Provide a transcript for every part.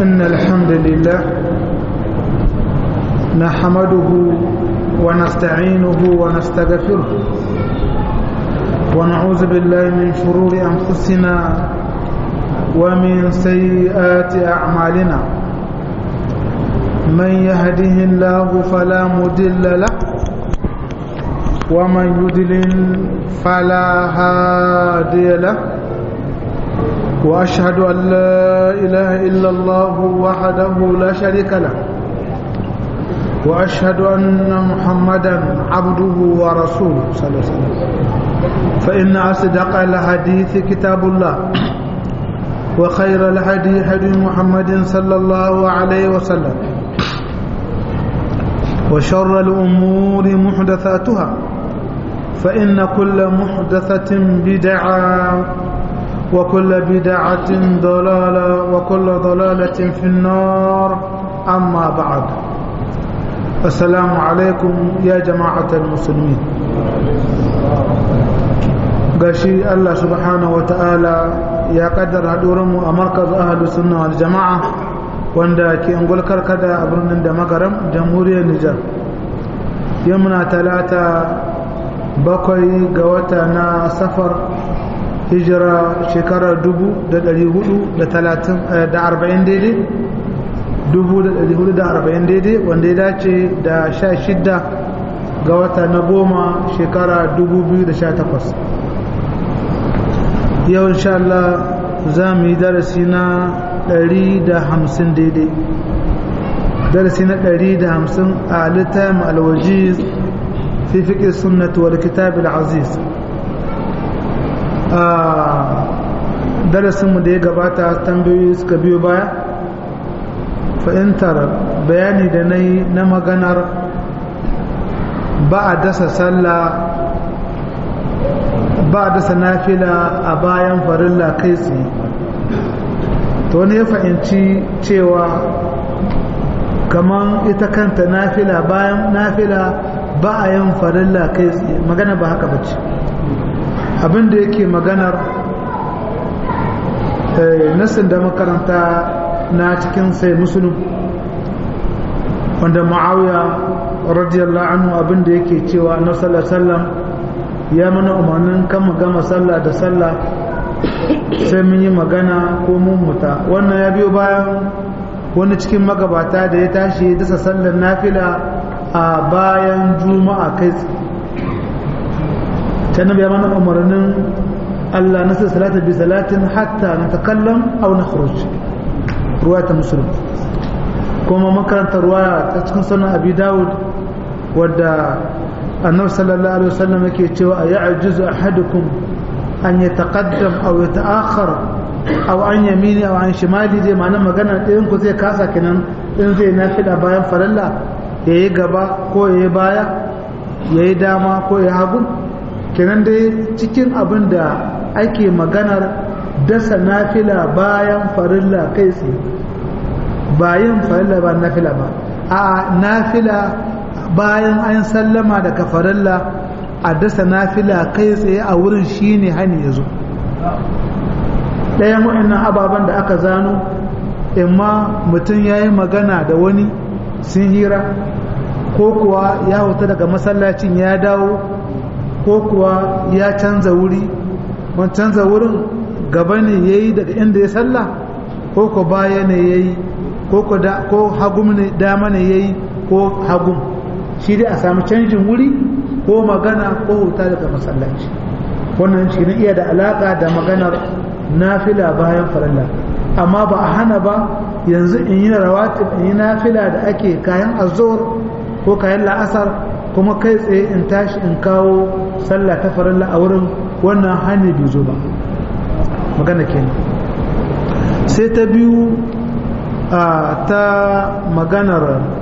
إن الحمد لله نحمده ونستعينه ونستغفره ونعوذ بالله من شرور أنفسنا ومن سيئات أعمالنا من يهده الله فلا مدل له ومن يدلل فلا هادي له وأشهد أن لا إله إلا الله وحده لا شريك له وأشهد أن محمدا عبده ورسوله صلى الله عليه وسلم فإن أصدق الحديث كتاب الله وخير الهدي هدي محمد صلى الله عليه وسلم وشر الأمور محدثاتها فإن كل محدثة بدعة وكل بدعة ضلالة وكل ضلالة في النار أما بعد السلام عليكم يا جماعة المسلمين gashi Allah subhanahu wa ta'ala ya kaddara mu a markaz ahalus sunna wal jama'a wanda ke ungul karkada a birnin da magaram jamhuriyar Nijar yau muna talata bakwai ga wata na safar hijira shekarar dubu da dari hudu da talatin da arba'in daidai dubu da dari hudu da arba'in daidai wanda ya dace da sha shidda ga wata na goma shekara dubu biyu da sha takwas yau insha Allah za mu yi darasi na ɗari da hamsin daidai darasi na ɗari da hamsin a littafin alwajiz fi fiƙe sunnatu wal kitab al-aziz a darasinmu da ya gabata tambayoyi suka biyo baya fahimtar bayani da na yi na maganar ba a dasa sallah ba a dasa nafila a bayan farilla kai tsaye to wani ya fahimci cewa kamar ita kanta nafila bayan nafila ba a yin farilla kai tsaye magana ba haka bace abinda yake maganar nasin da makaranta na cikin sai musulun wanda ma'auya radiyallahu anhu abinda yake cewa na sallam ya mana umarnin kan gama sallah da sallah sai mun yi magana ko mun muta wannan ya biyo bayan wani cikin magabata da ya tashi dasa sallar nafila a bayan juma'a kai ta nabi ya mana umarnin Allah na sai salata bi salatin hatta na takallam aw na khuruj ruwa ta musulun kuma makarantar ruwa ta cikin sunan abi dawud wadda annabi sallallahu alaihi wasallam yake cewa a ya'juzu ahadukum an yataqaddam aw yata'akhkhar aw an yamini aw an shimali dai ma'ana magana ɗayan ku zai kasa kenan in zai nafila bayan farilla yayi gaba ko yayi baya yayi dama ko yayi hagu kenan dai cikin abin da ake maganar dasa nafila bayan farilla kai tsaye bayan farilla ba nafila ba a nafila bayan an sallama daga farilla a dasa nafila kai tsaye a wurin shine hani ya zo ɗayan waɗannan ababen da aka zano imma mutum ya yi magana da wani sun hira ko kuwa ya huta daga masallacin ya dawo ko kuwa ya canza wuri wani canza wurin gaba ne ya yi daga inda ya salla ko ko baya ne ya yi ko hagum ne dama ne ya yi ko hagum shi dai a sami canjin wuri ko magana ko huta daga masallaci wannan shi ne iya da alaka da maganar nafila bayan farilla amma ba a hana ba yanzu in yi rawatib in yi nafila da ake kayan azor ko kayan la'asar kuma kai tsaye in tashi in kawo sallah ta farilla a wurin wannan hani bai zo ba magana kenan sai ta biyu a ta maganar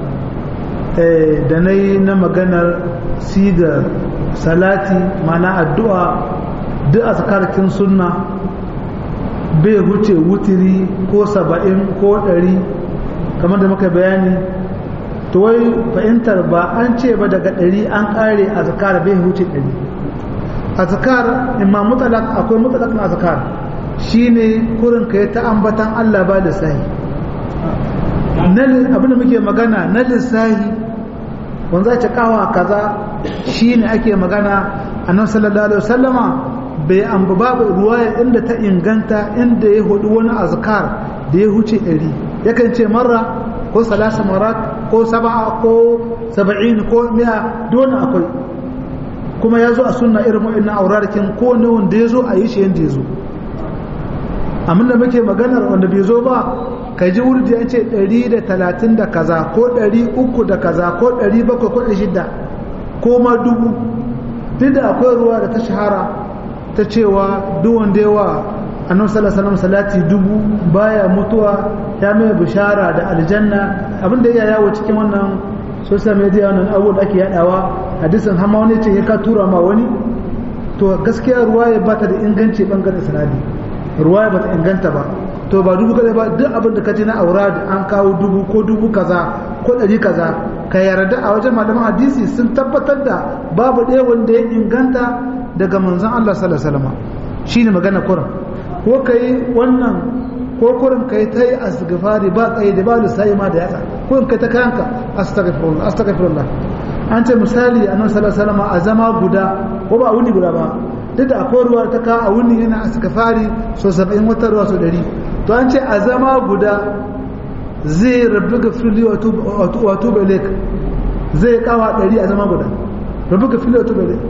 da na yi na maganar siga salati mana addu'a duk azkarkin sunna bai huce wutiri ko saba'in ko ɗari kamar da muka bayani to wai fahimtar ba an ce ba daga ɗari an ƙare azkar bai huce ɗari azkar imma mutalak akwai mutalakin azkar shine kurin ka ta ambatan Allah ba lissahi abin da muke magana na lissahi wanda za kawa kaza shi ne ake magana a nan sallallahu alaihi wasallama bai amba babu ruwaya inda ta inganta inda ya hudu wani azkar da ya huce ɗari yakan ce marra ko salasa marat ko saba'a ko saba'in ko miya dole akwai kuma ya zo a sunna irin wa'in aurarikin ko ne wanda ya zo a yi shi yadda ya zo amma da muke maganar wanda bai zo ba ka ji wurdi ya ce 130 da kaza ko 300 da kaza ko 700 ko 600 ko ma dubu duk da akwai ruwa da ta shahara ta cewa duk wanda yawa annabi sallallahu alaihi salati dubu baya mutuwa ya mai bishara da aljanna abinda ya yawo cikin wannan social media wannan abu da ake yadawa hadisin hama wani ce ya ka tura ma wani to gaskiya ruwa ya bata da inganci bangaren sanadi ruwa ya bata inganta ba to ba dubu kaza ba duk abin da ka ji na aura da an kawo dubu ko dubu kaza ko ɗari kaza ka yarda a wajen malaman hadisi sun tabbatar da babu ɗaya wanda ya inganta daga manzon Allah sallallahu alaihi wasallam shine magana kuran ko kai wannan ko kurin kai ta yi asgafari ba tsaye da ba lissayi ma da yatsa ko in kai ta kayanka astaghfirullah astaghfirullah an ce misali a nan sallallahu a zama guda ko ba a wuni guda ba duk da akwai ruwa ta ka a wuni yana asgafari so 70 wata ruwa so 100 to an ce a zama guda zai rabu ga fili wato belek zai kawa 100 a zama guda rabu ga fili wato belek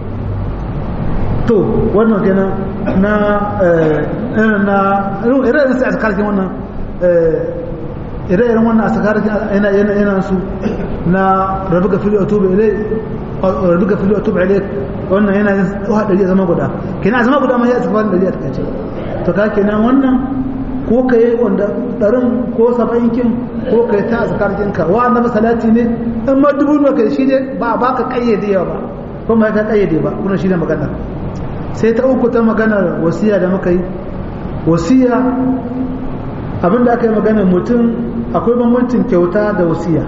to wannan kenan na na irin sai a sakarkin wannan ire-iren wannan a sakarkin yana yana yana su na rabu ga fili wato belek rabu ga fili wato belek wannan yana yin hadari a zama guda kenan a zama guda ma ya tsafan dari a takaice to ka kenan wannan ko ka yi wanda ɗarin ko saba'in kin ko ka yi ta a tsakanin ka wa annabi salati ne in ma dubu ne ka shi ne ba ba ka kayyade yawa ba ko ma ka kayyade ba kuma shi ne magana sai ta uku ta maganar wasiya da muka yi wasiya abin da aka yi maganar mutum akwai bambancin kyauta da wasiya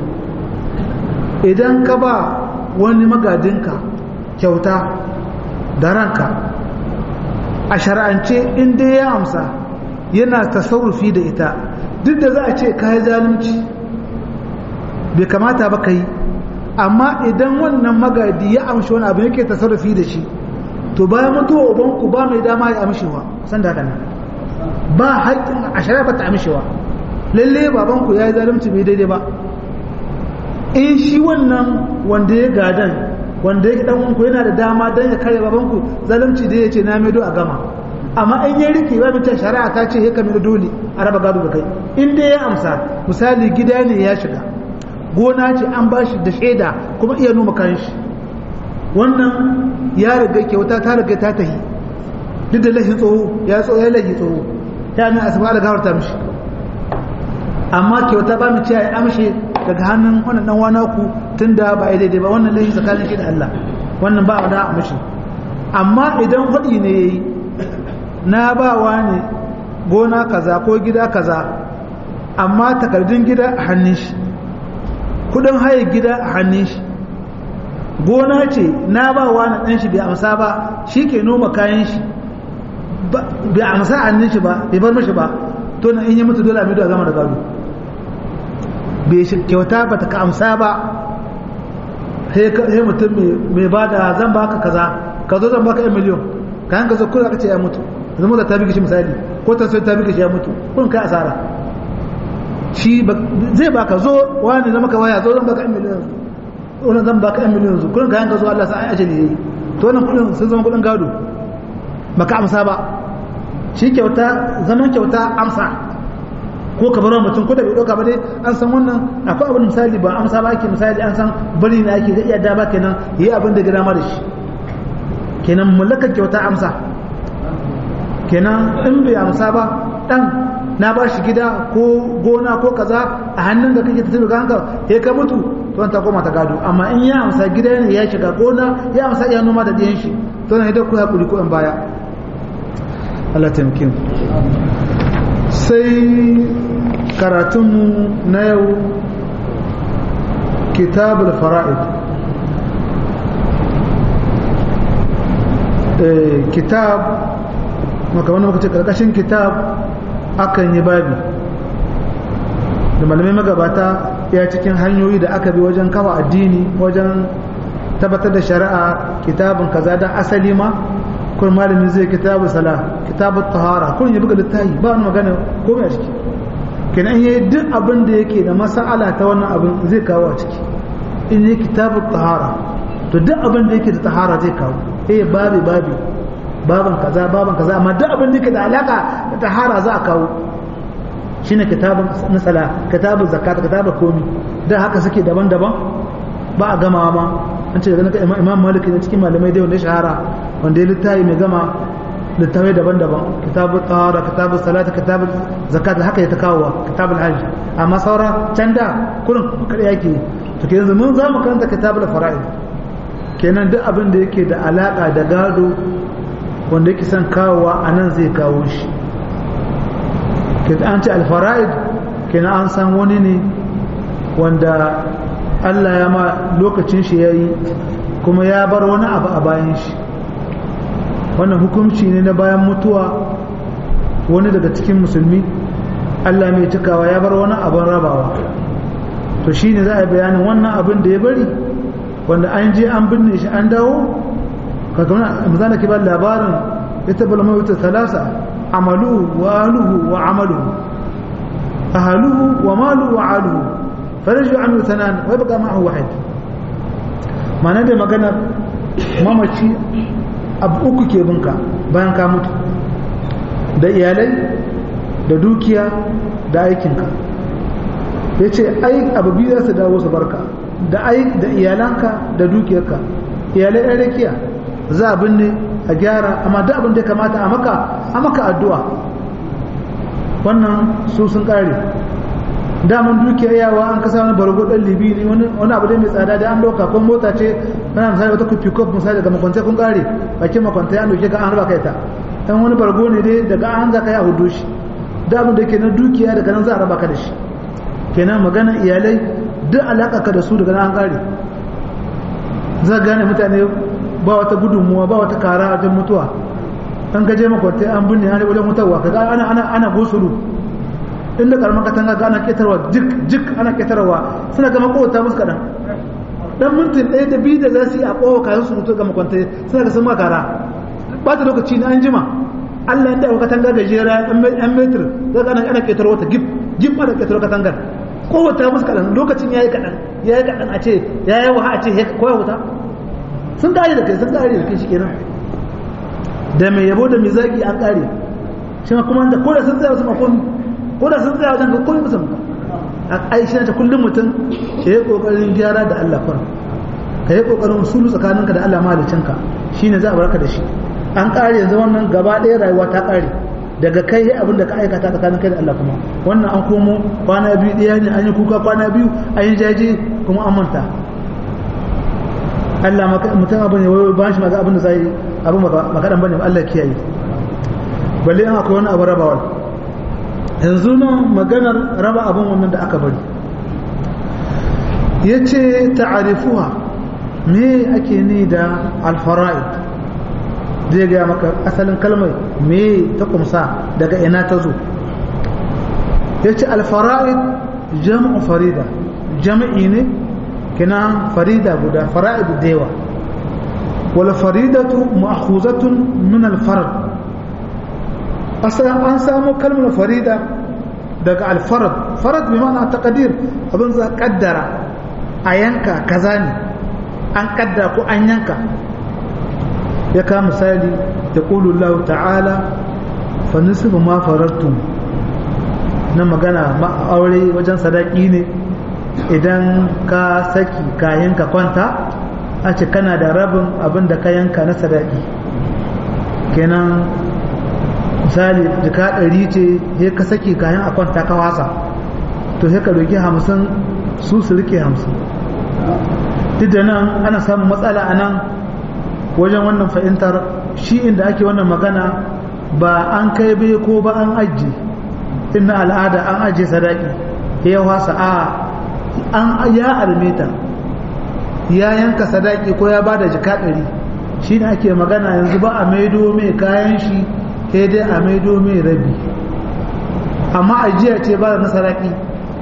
idan ka ba wani magadinka kyauta da ranka a shara'ance in dai ya amsa yana tasarrufi da ita duk da za a ce kayi zalunci bai kamata ba ka yi amma idan wannan magadi ya amshi wani abu yake tasarrufi da shi to bayan mutuwa ubanku ba mai dama ya amshewa san da haka nan ba haƙƙin a shari'a ba ta amshewa lalle babanku ya yi zalunci bai daidai ba in shi wannan wanda ya gadan wanda ya dan uwanku yana da dama dan ya kare babanku zalunci da ya ce na maido a gama amma in ya rike ba mutum shari'a ta ce ya kame dole a raba gado da kai in dai ya amsa misali gida ne ya shiga gona ce an ba shi da shaida kuma iya noma kayan shi wannan ya riga kyauta ta riga ta tahi duk da lahin tsoho ya tsoho ya lahi tsoho ta mai asaba da gawar ta mishi amma kyauta ba mu ce ya amshe daga hannun wannan dan wana ku tunda ba ai daidai ba wannan lahi tsakanin shi da Allah wannan ba da amshi amma idan hudi ne yayi na ba wa ne gona kaza ko gida kaza amma takardun gida a hannun shi kudin haye gida a hannun shi gona ce na ba wa na ɗan shi bai amsa ba shi ke noma kayan shi bai amsa a hannun shi ba bai bar mashi ba to na in yi mutu dole a mido a zama da gado bai kyauta ba ta ka amsa ba sai mutum mai ba da zan baka kaza ka zo zan baka yan miliyon kayan ka zo kula ka ce ya mutu zama da ta bi shi misali ko ta sai ta bi shi ya mutu kun kai asara shi zai baka zo wani zama ka waya zo zan baka yan miliyon wani zan baka yan miliyon zu kun kayan ka zo Allah sai ajali yayi to wannan kudin sun zama kudin gado baka amsa ba shi kyauta zaman kyauta amsa ko ka bar mutum ko da bai dauka ba dai an san wannan akwai abin misali ba amsa ba ake misali an san bari ne ake zai iya da ba kenan yi abin da gida ma da shi kenan mallakar kyauta amsa kenan in bai amsa ba dan na ba shi gida ko gona ko kaza a hannun da kake tafi ga hanka ya ka mutu to ta koma ta gado amma in ya amsa gida ne ya shiga gona ya amsa ya noma da diyan shi to na idan ku hakuri ko in baya Allah taimake mu sai karatunmu na yau kitabul fara'id kitab maka wani muka ce karkashin kitab akan yi babi da malamai magabata ya cikin hanyoyi da aka bi wajen kafa addini wajen tabbatar da shari'a kitabun kaza dan asali ma kun malami zai kitabu sala kitabu tahara kun yi buga littafi ba wani magana komai a ciki kenan yayi duk abin da yake da mas'ala ta wannan abin zai kawo a ciki in yi kitabu tahara to duk abin da yake da tahara zai kawo eh babi babi baban kaza baban kaza amma duk abin da yake da alaka da tahara za a kawo shine kitabun nasala kitabun zakat kitabun komi da haka suke daban-daban ba a gamawa ma an ce daga imam malik ne cikin malamai dai wanda ya shahara wanda ya littafi mai gama littafai daban-daban kitabun tsara kitabun salata kitabun zakat haka ya ta kawowa kitabun hajji amma saura can da kurin kada yake to ke yanzu mun za mu karanta kitabul fara'id kenan duk abin da yake da alaka da gado wanda yake son kawowa a nan zai kawo shi an ce alfara'id kenan an san wani ne wanda Allah ya ma lokacin shi ya yi kuma ya bar wani abu a bayan shi wannan hukunci ne na bayan mutuwa wani daga cikin musulmi Allah mai cikawa ya bar wani abin rabawa to shi ne za a bayanin wannan abin da ya bari wanda an je an binne shi an dawo kakamana misali ke ba labarin ita bulama wata salasa amaluhu wa aluhu wa amaluhu ahaluhu wa maluhu wa aluhu faraju anhu sanan wa baka ma'ahu wahid ma'ana da magana mamaci abu uku ke binka bayan ka mutu da iyalai da dukiya da aikinka ya ce ai abu biyu za su dawo su barka da da iyalanka da dukiyarka iyalai ɗan rakiya za a binne a gyara amma duk abin da kamata a maka a maka addu'a wannan su sun ƙare daman dukiya yawa an kasa wani bargo ɗan libi ne wani abu da mai tsada da an ɗauka ko mota ce kana misali wata kufi kof misali daga makwantai kun ƙare bakin makwantai an ɗauke ka an raba kai ta dan wani bargo ne dai daga an za ka yi a hudu shi da abin da ke na dukiya daga nan za a raba ka da shi kenan magana iyalai duk alaka ka da su daga nan an ƙare za gane mutane ba wata gudunmuwa ba wata kara a wajen mutuwa an gaje makwantai an binne an wajen mutuwa kaga ana ana ana gosulu inda karamar katanga ga ana ketarwa jik jik ana ketarwa suna gama kowata musu kaɗan dan mintin ɗaya da biyu da za su yi a kowa kayan su mutu ga makwantai suna ga sun makara ba ta lokaci na an jima Allah inda katanga gajera yan metir za ga ana ketarwa ta gif gif ana ketarwa katangar kowata musu kaɗan lokacin ya yi kaɗan ya yi kaɗan a ce ya yi waha a ce koya wuta sun kare da kai sun kare da kai shi kenan da mai yabo da mai zaki an kare shi ma kuma da ko da sun tsaya wasu makomi ko da sun tsaya wajen ka koyi musu a aishi ta kullum mutum ka yi kokarin gyara da Allah fara ka yi kokarin sulu tsakaninka da Allah malicinka shine za a barka da shi an kare yanzu wannan gaba ɗaya rayuwa ta kare daga kai abin da ka aikata tsakanin kai da Allah kuma wannan an komo kwana biyu ɗaya ne an yi kuka kwana biyu an yi jaje kuma an manta Allah mutum abu ne wai ba shi maga abin da zai abu makaɗan bane ba Allah kiyaye balle an akwai wani abu rabawar yanzu nan maganar raba abin wannan da aka bari ya ce ta'arifuwa me ake ni da alfara'id zai gaya maka asalin kalmar me ta kumsa daga ina ta zo ya ce alfara'id jam'u farida jam'i ne kina farida guda fara'id da yawa wal faridatu ma'khuzatun min al farad asalan an samu kalmar farida daga al farad farad bi ma'ana taqdir abin za kaddara a yanka kaza ne an kaddara ko an yanka ya ka misali da qulu Allah ta'ala fa nisfu ma faradtum na magana ma aure wajen sadaki ne idan ka saki kayan ka kwanta a ce kana da rabin abin da ka yanka na sadaki kenan misali jika ɗari ce ya ka saki kayan a kwanta ka wasa to sai ka doki hamsin su su rike hamsin duk da nan ana samun matsala a nan wajen wannan fahimtar shi inda ake wannan magana ba an kai bai ko ba an ajiye inna al'ada an ajiye sadaki ya wasa a an ya almeta ya yanka sadaki ko ya bada jika ɗari shi ne ake magana yanzu ba a maido mai kayan shi sai dai a maido mai rabi amma ajiya ce ba da na sadaki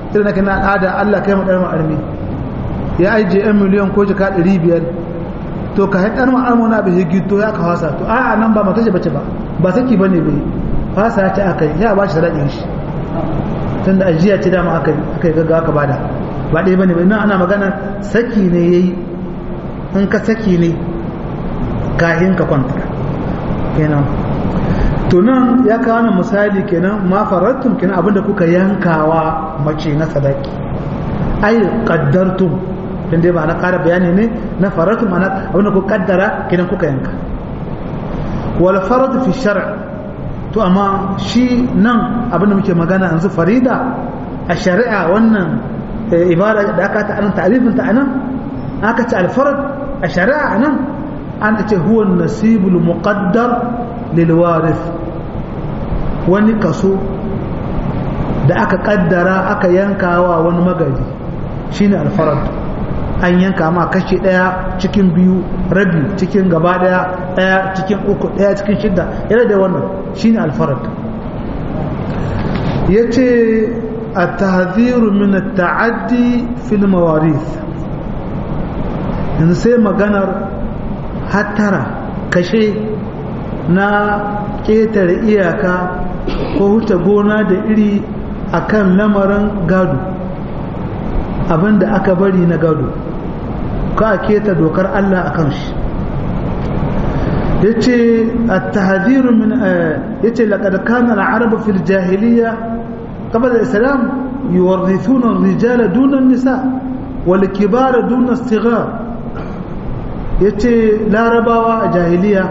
irin na kana al'ada Allah kai mu ɗan armi ya aije yan miliyan ko jika ɗari biyar to ka haɗar ma'armu na bai gito ya ka fasa to a nan ba mata bace ba ba saki ba ne bai fasa ya ce aka yi ya ba shi raɗin shi tun da ajiya ce dama aka yi gaggawa ka bada ba ɗaya ba ne bai nan ana magana saki ne ya yi in ka saki ne kahin ka kwanta kenan to nan ya kawo nan misali kenan ma farattum kenan abinda kuka yankawa mace na sadaki ai qaddartum dan dai ba na ƙara bayani ne na faratu mana abinda ku kaddara kidan kuka yanka wal farad fi shar' to amma shi nan abinda muke magana yanzu farida a shari'a wannan ibada da aka ta anan ta'rifin ta anan aka ce al farad a shari'a anan an ce huwa nasibul muqaddar lil warith wani kaso da aka kaddara aka yankawa wani magaji shine al farad an yanka ma kashi ɗaya cikin biyu rabi cikin gaba ɗaya ɗaya cikin uku ɗaya cikin shidda yana da wannan shine alfarad ya ce a tahziru min ta'addi fil mawaris yanzu sai maganar hattara kashe na ƙetare iyaka ko huta gona da iri akan lamarin gado abinda aka bari na gado ka keta dokar Allah a kan shi ya ce a tahadiru min ya ce laƙar kanar arabu fil jahiliya kamar da islam yi warritunan rijala dunan nisa wal kibara dunan stigar ya ce larabawa a jahiliya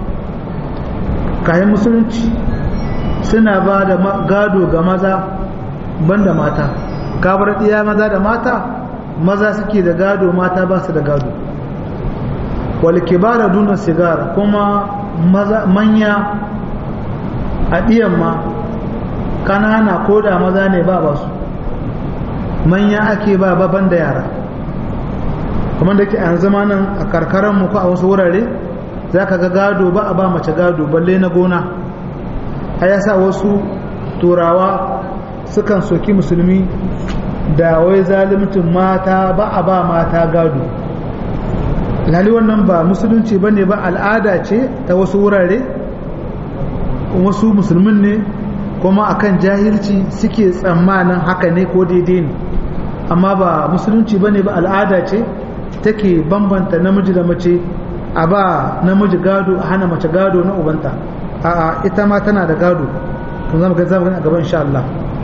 kayan musulunci suna ba da gado ga maza banda mata kabar iya maza da mata maza suke da gado mata ba su da gado wal kibara duna sigar kuma maza manya a ɗiyan ma kanana ko da maza ne ba ba su manya ake ba baban da yara kuma da ke an zama nan a karkaran mu ko a wasu wurare za ka ga gado ba a ba mace gado balle na gona a yasa wasu turawa sukan soki musulmi da wai zalimcin mata ba a ba mata gado lali wannan ba musulunci ba ne ba al'ada ce ta wasu wurare wasu musulmin ne kuma akan jahilci suke tsammanin haka ne ko daidai ne amma ba musulunci ba ne ba al'ada ce take bambanta namiji da mace a ba namiji gado a hana mace gado na ubanta a ita ma tana da gado kun zama ga zama a gaban insha Allah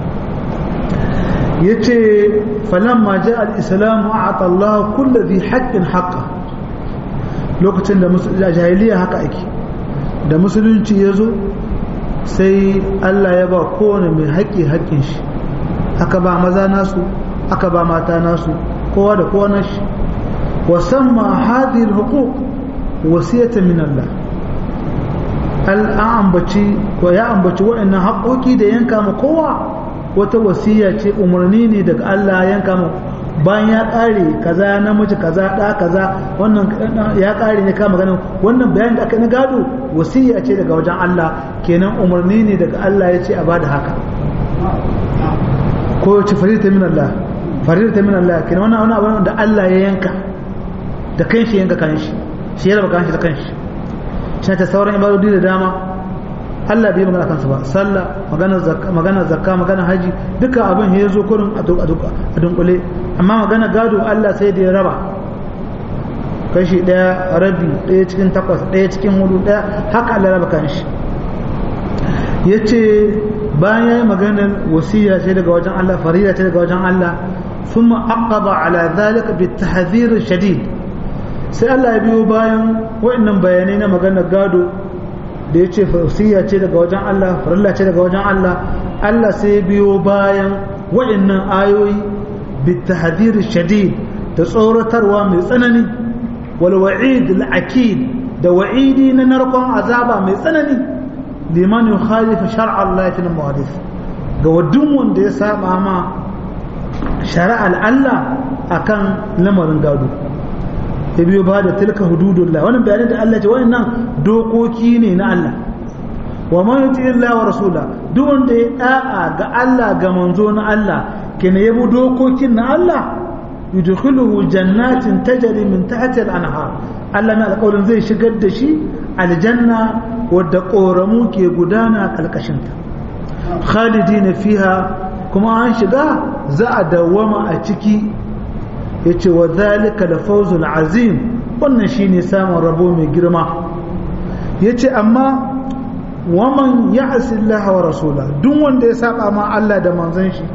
yace falamma ja al-islam a'ata Allah kullu dhi haqqin haqqa lokacin da jahiliya haka ake da musulunci yazo sai Allah ya ba kowane mai haƙƙi haƙƙin shi aka ba maza nasu aka ba mata nasu kowa da kowa nashi wa samma hadhihi al-huquq wasiyatan min Allah al ambaci ko ya ambaci waɗannan haƙoƙi da yanka ma kowa wata wasiya ce umarni ne daga Allah yanka mu bayan ya ƙare kaza namiji kaza ɗa kaza wannan ya ƙare ne kama ganin wannan bayan da aka na gado wasiya ce daga wajen Allah kenan umarni ne daga Allah ya ce a bada haka ko ce farita min Allah farita min Allah kenan wannan wani abu da Allah ya yanka da kanshi yanka kanshi shi ya raba kanshi da kanshi shi ta sauran ibadodi da dama Allah bai magana kansa ba sallah magana zakka magana zakka magana haji duka abin ya zo kurin a dunkule amma magana gado Allah sai da ya raba kashi daya rabi daya cikin takwas daya cikin hudu daya haka Allah raba kanshi yace bayan yayi maganar wasiya ce daga wajen Allah farida ce daga wajen Allah thumma aqaba ala dhalika bitahdhir shadid sai Allah ya biyo bayan wa'annan bayanai na maganar gado da ya ce fasiya ce daga wajen Allah farilla ce daga wajen Allah Allah sai biyo bayan wa'annan ayoyi bitahadir shadid da tsoratarwa mai tsanani wal wa'id al da wa'idi na narkon azaba mai tsanani liman yukhalifu shar'a Allah fi muhadith ga wadun wanda ya saba ma shari'ar Allah akan lamarin gado ya biyo ba da tilka hududullah wannan bayanin da Allah ce wannan dokoki ne na Allah wa man yuti Allah wa rasula duk wanda ya da'a ga Allah ga manzo na Allah kina yabo dokokin na Allah yudkhiluhu jannatin tajri min tahtiha al-anhar Allah na alƙawarin zai shigar da shi aljanna wadda ƙoramu ke gudana ƙarƙashinta khalidina fiha kuma an shiga za a dawwama a ciki yace wa zalika da fawzul azim wannan shine samun rabo mai girma yace amma waman ya'si Allah wa rasula duk wanda ya saba ma Allah da manzon shi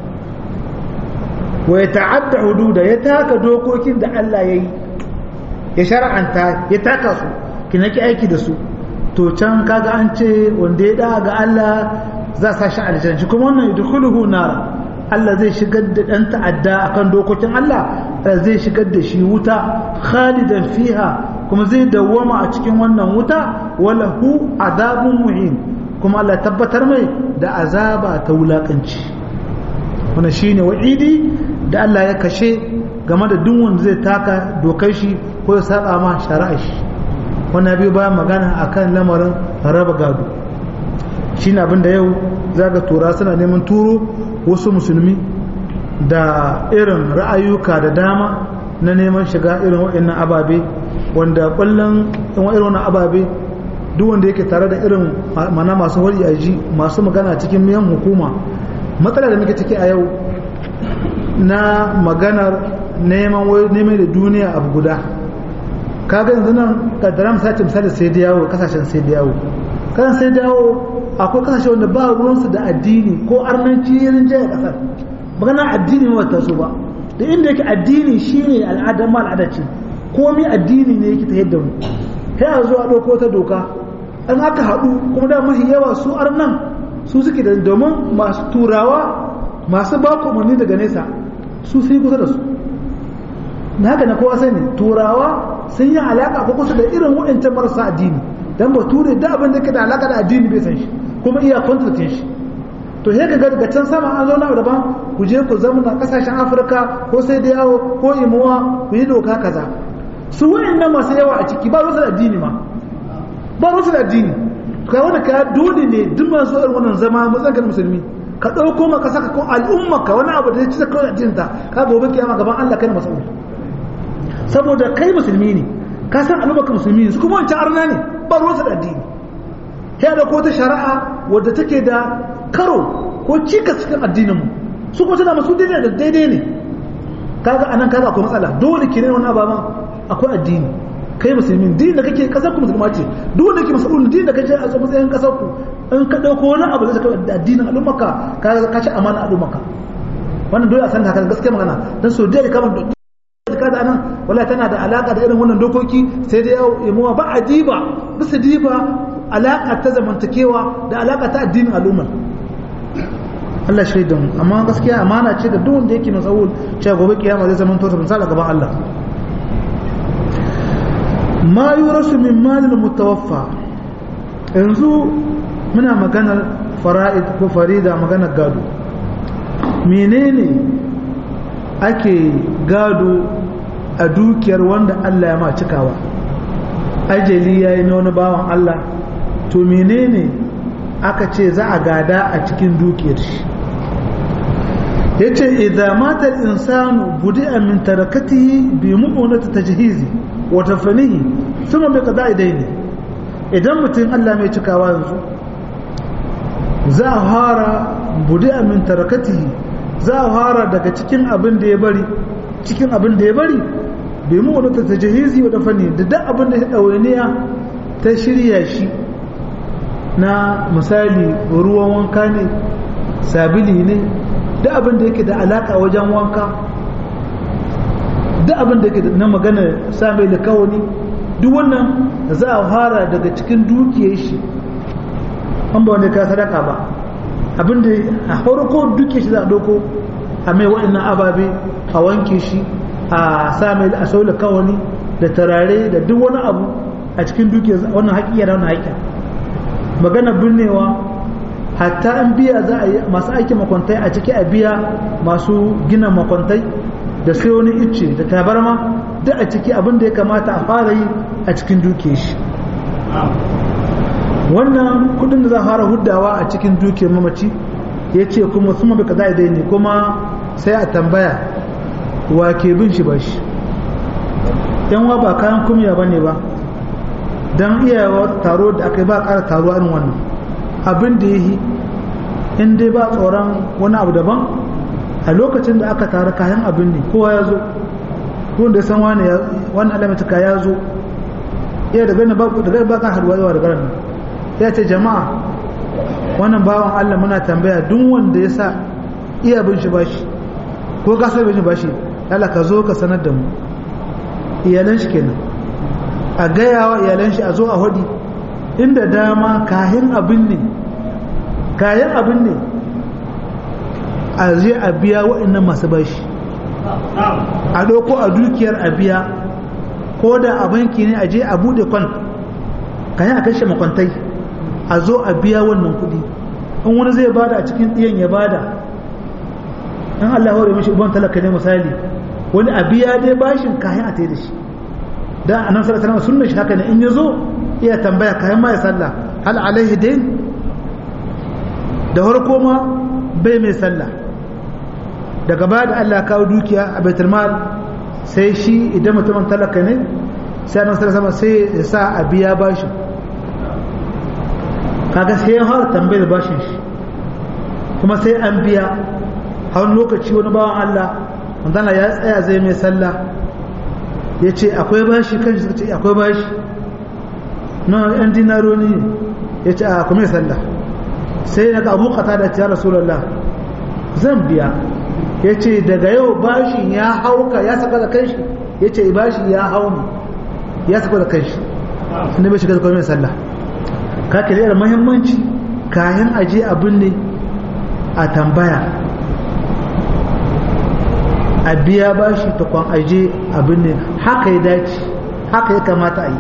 wa ya ta'adda hududa ya taka dokokin da Allah yayi ya shar'anta ya taka su kina ki aiki da su to can kaga an ce wanda ya da ga Allah za sa shi aljanna shi kuma wannan yudkhuluhu nar Allah zai shigar da dan ta'adda akan dokokin Allah zai shigar da shi wuta khalidan fiha kuma zai dawwama a cikin wannan wuta wala hu azabun muhin kuma Allah tabbatar mai da azaba ta wulakanci wannan shine wa'idi da Allah ya kashe game da duk wanda zai taka dokar shi ko ya saba ma shari'a shi wannan biyu bayan magana akan lamarin raba gado shine abin da yau zaga tura suna neman turo wasu musulmi da irin ra'ayuka da dama na neman shiga irin waɗannan ababe wanda kullum irin wannan ababe duk wanda yake tare da irin mana masu hori aji masu magana cikin miyan hukuma matsala da muke ciki a yau na maganar neman neman da duniya abu guda kaga yanzu nan kaddara misali misali sai da yawo kasashen sai da yawo kan sai da yawo akwai kasashe wanda ba ruwansu da addini ko arnanci yin jaya kasar magana addini ba ta so ba da inda yake addini shine al'ada ma al'ada ce komai addini ne yake ta yadda mu kai a zuwa ɗauko ta doka an aka haɗu kuma da mafi yawa su arnan su suke da domin masu turawa masu ba umarni daga nesa su sai kusa da su na haka na kowa sani turawa sun yi alaka ko kusa da irin waɗancan marasa addini dan ba ture da abin da ke da alaka da addini bai san shi kuma iya kwantatin shi to sai ka ga daga can sama an zo na daban ku je ku zama kasashen afirka ko sai da yawo ko imuwa ku yi doka kaza su waɗannan masu yawa a ciki ba rusu da addini ma ba rusu da addini kai wanda ka dole ne duk masu irin wannan zama matsayin musulmi ka ɗauko ma ka saka ko al'umma ka wani abu da ya ci da kawai addinin ta ka gobe kiyama gaban Allah kai mas'ul saboda kai musulmi ne ka san al'umma ka musulmi ne su kuma wancan arna ne ba ruwansa da addini ya da ko ta shari'a wadda take da karo ko cikas cikin addinin mu su kuma tana masu daidai da daidai ne kaga anan kaga akwai matsala dole ki ne wani ababan akwai addini kai musulmi din da kake kasar ku musulma ce duk wanda ke mas'ul din da kake a matsayin kasar ku in ka dauko wani abu da zaka da addinin al'ummaka ka ka ci amana al'ummaka wannan dole a san haka gaskiya magana dan so da kamar ka da nan wala tana da alaka da irin wannan dokoki sai dai yamuwa ba a diba bisa diba alaka ta zamantakewa da alaka ta addinin al'ummar Allah shaidan amma gaskiya amana ce da duk wanda yake mas'ul cewa gobe kiyama zai zama to misali gaban Allah ma yurasu min malil mutawaffa yanzu muna maganar fara'id ko farida maganar gado menene ake gado a dukiyar wanda Allah ya ma cikawa ajali yayi na wani bawan Allah to menene aka ce za a gada a cikin dukiyar shi yace idza mata al-insanu budi'a min tarakatihi bi mu'unati tajhizi wa tafanihi thumma bi qada'i dayni idan mutum Allah mai cikawa yanzu za a fara budi'a min tarakatihi za a fara daga cikin abin da ya bari cikin abin da ya bari bi mu'unati tajhizi wa tafanihi da duk abin da ya dawainiya ta shirya shi na misali ruwan wanka ne sabili ne duk abin da yake da alaka wajen wanka duk abin da yake na magana same da kawani duk wannan za a fara daga cikin dukiyar shi an ba wanda ka sadaka ba abin da a farko dukiyar shi za a doko a mai waɗannan ababe a wanke shi a same a saula kawani da tarare da duk wani abu a cikin dukiyar wannan haƙiƙa da wannan haƙiƙa magana binnewa hatta an biya za a yi masu aikin makwantai a ciki a biya masu gina makwantai da sai wani icce da tabarma duk a ciki abin da ya kamata a fara yi a cikin duke shi wannan kudin da za a fara huddawa a cikin duke mamaci ya ce kuma suma bai kaza idai ne kuma sai a tambaya wa ke bin shi bashi yan wa ba kayan kumya ba ne ba don iyawa taro da aka yi ba ƙara taro irin wannan abin da ya yi in dai ba tsoron wani abu daban a lokacin da aka tara kayan abin ne kowa ya zo kun da san wani wani alamatuka ya zo iya da gani ba kan haduwa yawa da garin ya ce jama'a wannan bawan allah muna tambaya duk wanda ya sa iya bin shi bashi ko ka so bin shi bashi yala ka zo ka sanar da mu iyalan shi kenan a gaya wa iyalan shi a zo a hudi inda dama kayan abin ne kayan abin ne a je a biya waɗannan masu bashi a ɗauko a dukiyar a biya ko da a banki ne a je a buɗe kwan kayan a kashe makwantai a zo a biya wannan kuɗi in wani zai bada a cikin ɗiyan ya bada in Allah ya hore mishi uban talaka ne misali wani a biya dai bashin kayan a tai da shi dan annabi sallallahu alaihi wasallam sunnar shi haka ne in yazo iya tambaya kayan ma ya sallah hal alaihi dain da farko ma bai mai sallah daga baya da Allah kawo dukiya a baitul mal sai shi idan mutumin talaka ne sai annabi sallallahu alaihi sai ya sa a biya bashin kaga sai ya fara tambayar bashin shi kuma sai an biya har lokaci wani bawan Allah wanda ya tsaya zai mai sallah ya ce akwai bashi kan shi suka ce akwai bashi na yan dinaro ne ya ce a kuma sallah sai na ga abu kata da ya rasulallah zan biya ya ce daga yau bashin ya hauka ya saka da kanshi ya ce bashi ya hau ne ya saka da kanshi inda bai shiga da kuma sallah ka kira da muhimmanci kayan aje abin ne a tambaya a biya bashi ta kwan aje abin ne haka ya dace haka ya kamata a yi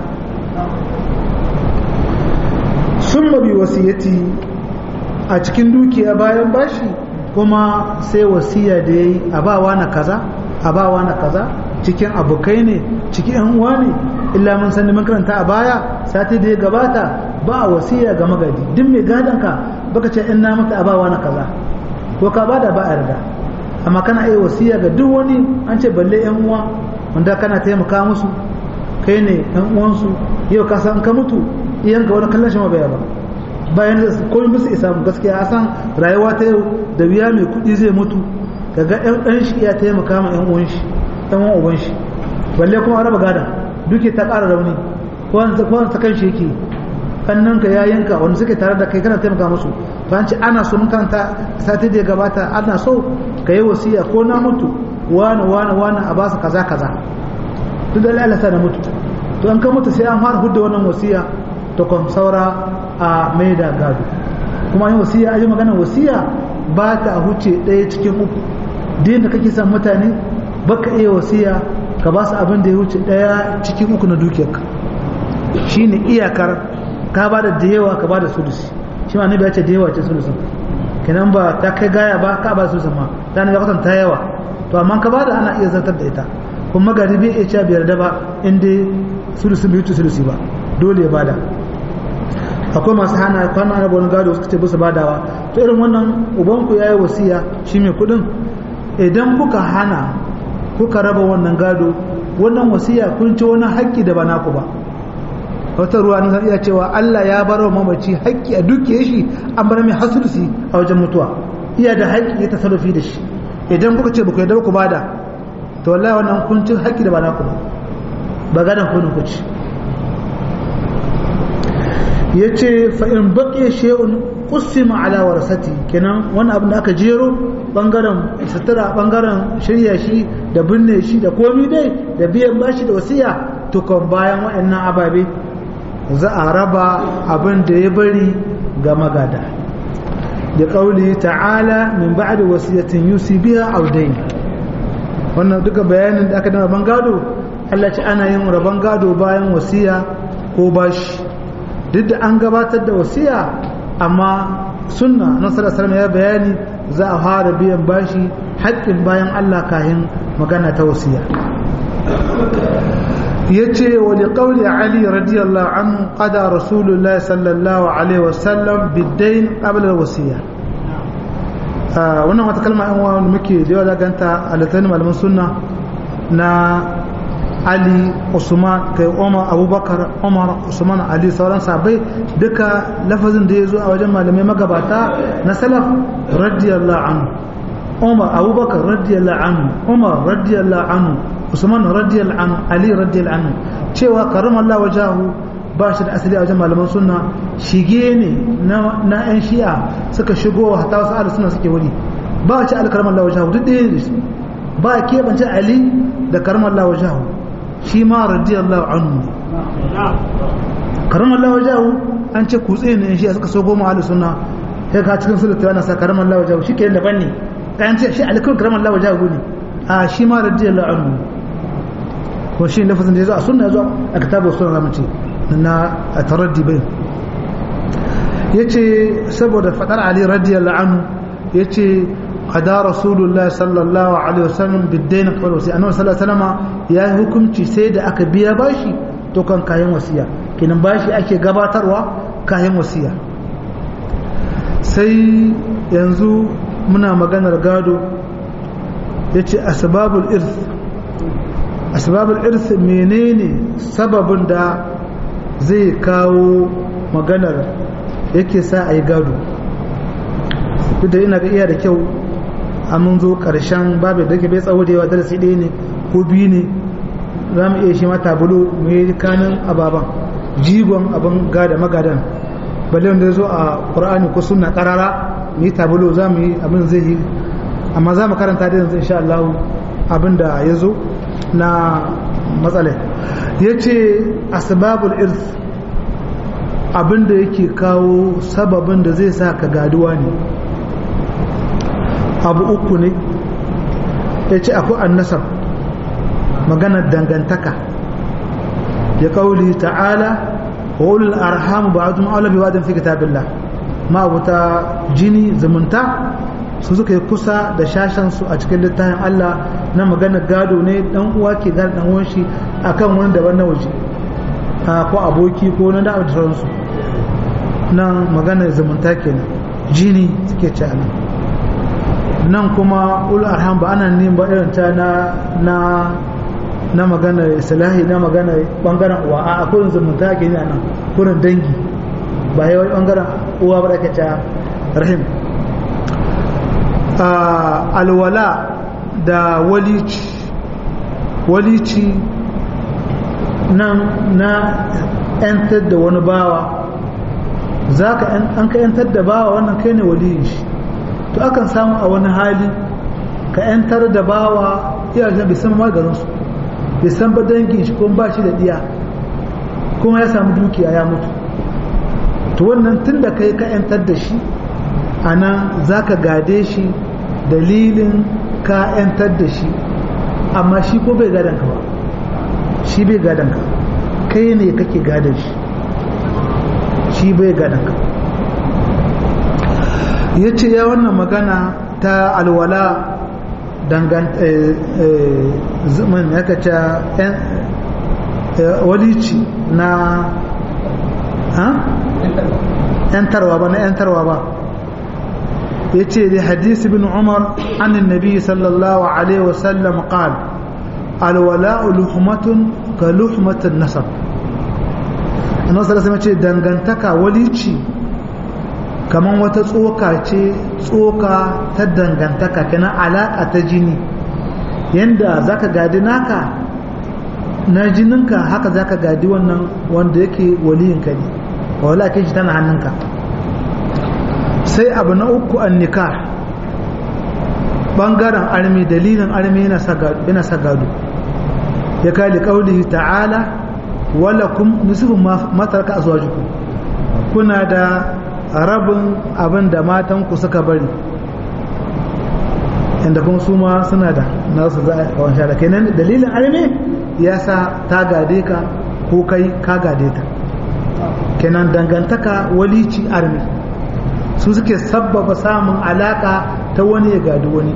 sun mabi wasiyati a cikin dukiya bayan bashi kuma sai wasiya da ya yi a bawa na kaza a bawa na kaza cikin abokai ne cikin yan uwa ne illa mun sani mun karanta a baya sati da ya gabata ba a wasiya ga magadi duk mai gadon ka baka ce in na mata a bawa na kaza ko ka bada ba a yarda amma kana iya wasiya ga duk wani an ce balle yan uwa wanda kana taimaka musu kai ne yan uwansu yau ka san ka mutu iyan ga wani kallon shi ma baya ba bayan da komai bisa isa mu gaskiya a san rayuwa ta yau da biya mai kuɗi zai mutu kaga ɗan ɗan shi ya taimaka ma yan uwan shi ɗan uwan uban shi balle kuma raba gada duke ta ƙara rauni ko wani ko wani sakan shi yake kannan ka yayinka wanda suke tare da kai kana taimaka musu to an ce ana so mun karanta sati da ya gabata ana so ka yi wasiya ko na mutu wani wani wani a basu kaza kaza duk da Allah sa na mutu to an ka mutu sai an fara hudda wannan wasiya to kom saura a mai da gado kuma yin wasiya a yi magana wasiya ba ta huce ɗaya cikin uku din da kake son mutane baka iya wasiya ka ba su abin da ya wuce ɗaya cikin uku na dukiyarka shine iyakar ka ba da da yawa ka ba da sulusi shi ma ya ce da yawa ce sulusin kenan ba ta kai gaya ba ka ba sulusin ma ta ne ya ta yawa to amma ka ba da ana iya zartar da ita kuma gari bai iya cewa biyar da ba in dai sulusin bai wuce sulusi ba dole ya bada akwai masu hana kwana na wani gado suka ce bisa badawa to irin wannan ubanku ya yi wasiya shi mai kudin idan kuka hana kuka raba wannan gado wannan wasiya kun ci wani haƙƙi da ba naku ba wata ruwa na iya cewa Allah ya bar wa mamaci haƙƙi a dukiye shi an bar mai hasulsi a wajen mutuwa iya da haƙƙi ya tasarrufi da shi idan kuka ce baku yarda ku bada to wallahi wannan kun ci haƙƙi da ba naku ba ba gadan kunin ku ci ya ce fa'in baƙe she'un ƙusima ala warasati kenan wani abin da aka jero ɓangaren sutura ɓangaren shirya shi da binne shi da komi dai da biyan bashi da wasiya tukon bayan waɗannan ababe za a raba abin da ya bari ga magada da ƙauli ta'ala min ba'da wasiyatin yusi biya audain wannan duka bayanin da aka dama ban gado Allah ce ana yin rabon gado bayan wasiya ko bashi duk da an gabatar da wasiya amma sunna na sallallahu ya bayani za a fara biyan bashi haƙƙin bayan Allah kahin magana ta wasiya yace wa li qawli ali radiyallahu anhu qada rasulullahi sallallahu alaihi wasallam bid-dayn qabla al-wasiya wannan wata kalma yan wani muke da yawa ganta a littattafan malaman sunna na ali usman kai umar abubakar umar usman ali sauran sabai duka lafazin da ya zo a wajen malamai magabata na salaf radiyallahu anhu umar abubakar radiyallahu anhu umar radiyallahu anhu usman radiyallahu anhu ali radiyallahu anhu cewa karamallahu wajahu ba shi da asali a wajen malaman sunna shige ne na yan shi'a suka shigo hatta wasu ahlus sunna suke wuri ba ci alkaramallahu wajahu duk ɗaya ne ba keɓance ali da karamallahu wajahu shi ma radiyallahu anhu karamallahu wajahu an ce kutse ne shi suka so goma ahlus sunna sai ka cikin sulhu ana sa karamallahu wajahu shi ke daban ne kan ce shi alkun karamallahu wajahu ne a shi ma radiyallahu anhu ko shi lafazin da yazo a sunna yazo a kitabu sunna zamu ce na taraddi bai yace saboda fadar ali radiyallahu anhu yace قضى رسول الله صلى الله عليه وسلم بالدين قبل وصية أنه صلى الله عليه وسلم يا حكم سيد أك بيا باشي تو كان كاين وصية كنا باشي أكي غباتروا كاين وصية sai yanzu muna maganar gado ya ce asbabul irth asbabul irth menene sababin da zai kawo maganar yake sa a yi gado duk da ina ga iya da kyau a mun zo ƙarshen babu da ke bai tsawo da yawa darasi ɗaya ne ko biyu ne za mu iya shi mata bulu mu yi kanin ababan jigon abin gada magadan balle wanda ya zo a ƙur'ani ko suna ƙarara mu yi tabulo za mu yi abin zai yi amma za mu karanta da yanzu insha Allah abin da ya zo na matsala ya ce asbabul irth abin da yake kawo sababin da zai sa ka gaduwa ne abu uku ne ya ce akwai annasar maganar dangantaka ya kauli ta'ala wa ulul arham ba'dhum awla bi ba'dhin fi kitabillah ma abuta jini zumunta su suka yi kusa da shashan su a cikin littafin Allah na maganar gado ne dan uwa ke gado dan uwan shi akan wani daban na waje ko aboki ko na da sauransu nan maganar zumunta kenan jini suke ci nan nan kuma ul arham ba ana neman ba irin ta na na na magana islahi na magana bangaren uwa a kurin zumunta ke ne nan kurin dangi ba yi wani bangaren uwa ba da ta rahim alwala da walici walici nan na 'yantar da wani bawa za ka an ka 'yantar da bawa wannan kai ne waliyin shi to akan samu a wani hali ka 'yantar da bawa iyayen bai san maganinsu bai san ba dangin shi kuma ba shi da diya kuma ya samu dukiya ya mutu to wannan tun da kai ka 'yantar da shi a nan za ka gade shi dalilin ka 'yantar da shi amma shi ko bai gadon ka ba shi bai gadon ka kai ne kake gadon shi shi bai gadon ka ya ce ya wannan magana ta alwala dangan zaman ya kaca walici na yantarwa ba na yantarwa ba ya ce da hadisi bin umar annin nabi sallallahu alaihi wasallam qal alwala luhmatun ka luhmatin nasab annabi sallallahu alaihi ce dangantaka walici kamar wata tsoka ce tsoka ta dangantaka kenan alaƙa ta jini yadda za ka gadi naka na jininka haka za ka gadi wannan wanda yake waliyinka ne wala ke shi tana hannunka sai abu na uku an nika ɓangaren armi dalilin armi yana sa gado ya kali ƙauli ta'ala wala kun nisifin matarka a zuwa kuna da rabin abin da matanku suka bari inda kuma su ma suna da nasu za a wansha da kenan dalilin arme ya sa ta gade ka ko kai ka gade ta kenan dangantaka walici arme su suke sabbaba samun alaka ta wani ya gadi wani